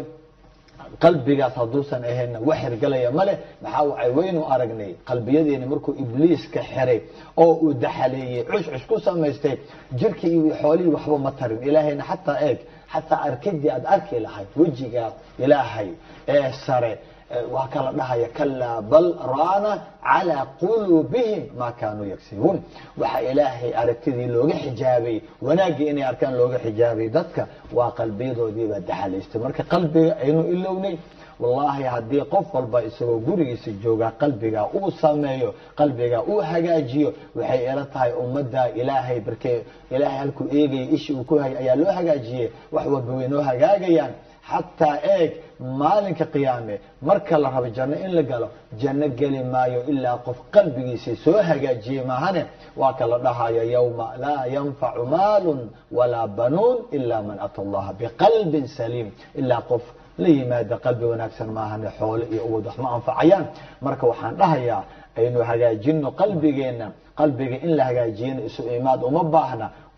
qalbigaas hadduusan ahaynna wax hirgalaya male maxaa wacay waynu aragnay qalbiyadeeni markuu ibliis ka xiray oo uu daxaleeyey cushcush ku samaystay jirkii iyo xoolihii waxba ma tarin ilaahayna xataa eeg xataa arkidii aad arki lahayd wejigaa ilaahay ee sare waa kala dhahaya kalaa bal raana calaa quluubihim maa kaanuu yagsibuun waxa ilaahay aragtidii looga xijaabay wanaaggii inay arkaan looga xijaabay dadka waa qalbiyadoodiibaa daxalaystay marka qalbiga aynu ilownay wallaahi haddii qof walba isagoo gurigiisa joogaa qalbigaa uu sameeyo qalbigaa uu hagaajiyo waxay ila tahay ummadda ilaahay barkee ilaahay halkuu eegaya ishii uu ku hayay ayaa loo hagaajiyey wax walba way noo hagaagayaan xataa eeg maalinka qiyaame marka la rabo janno in la galo janno geli maayo ilaa qof qalbigiisa soo hagaajiyey maahane waa ka la dhahayo yowma laa yanfacu maalun walaa banuun ilaa man ata allaha biqalbin saliim ilaa qof la yimaada qalbi wanaagsan maahane xoole iyo uwad wax ma anfacayaan marka waxaan dhahayaa aynu hagaajino qalbigeenna qalbiga in la hagaajiyana isu imaad uma baahna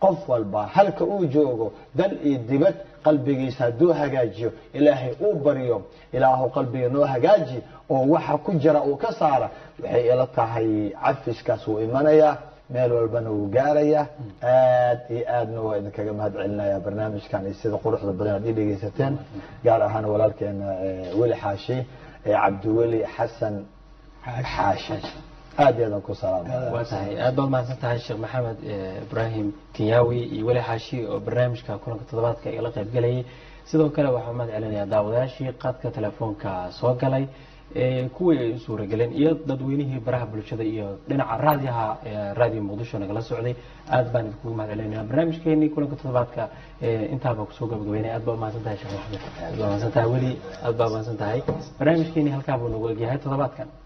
qof walba halka uu joogo dal iyo dibad qalbigiisa hadduu hagaajiyo ilaahay uu baryo ilaahu qalbiga noo hagaaji oo waxa ku jira uu ka saara waxay ila tahay cafiskaas wuu imanayaa meel walbana wuu gaarayaa aad iyo aadna waa idinkaga mahad celinaya barnaamijkan iyo sida quruxda badan aad ii dhegeysateen gaar ahaan walaalkeena eh, weli xaashi ee cabdiweli xasan xaashi aad iyo aad aan ku salaamaya waa tahay aad baad mahadsan tahay sheekh maxamed eh, ibraahim kenyawi iyo weli xaashi oo barnaamijka kulanka toddobaadka igala qaybgelayay sidoo kale waxaa mahad celinayaa daawadayaashii qaadka telefoonka soo galay ee kuwii ay u suurageleen iyo dadweynihii baraha bulshada iyo dhinaca raadiyaha ee raadiyo muqdisho nagala socday aad baan idinkugu mahad celinaya barnaamijkeenii kulanka toddobaadka ee intaaba kusoo gabagabeynaya aad baa umahadsan tahay sheekh maxamed aad baa umahadsan tahay weli aad baa umahadsan tahay barnaamijkeenii halkaa buu nagu egyahay toddobaadkan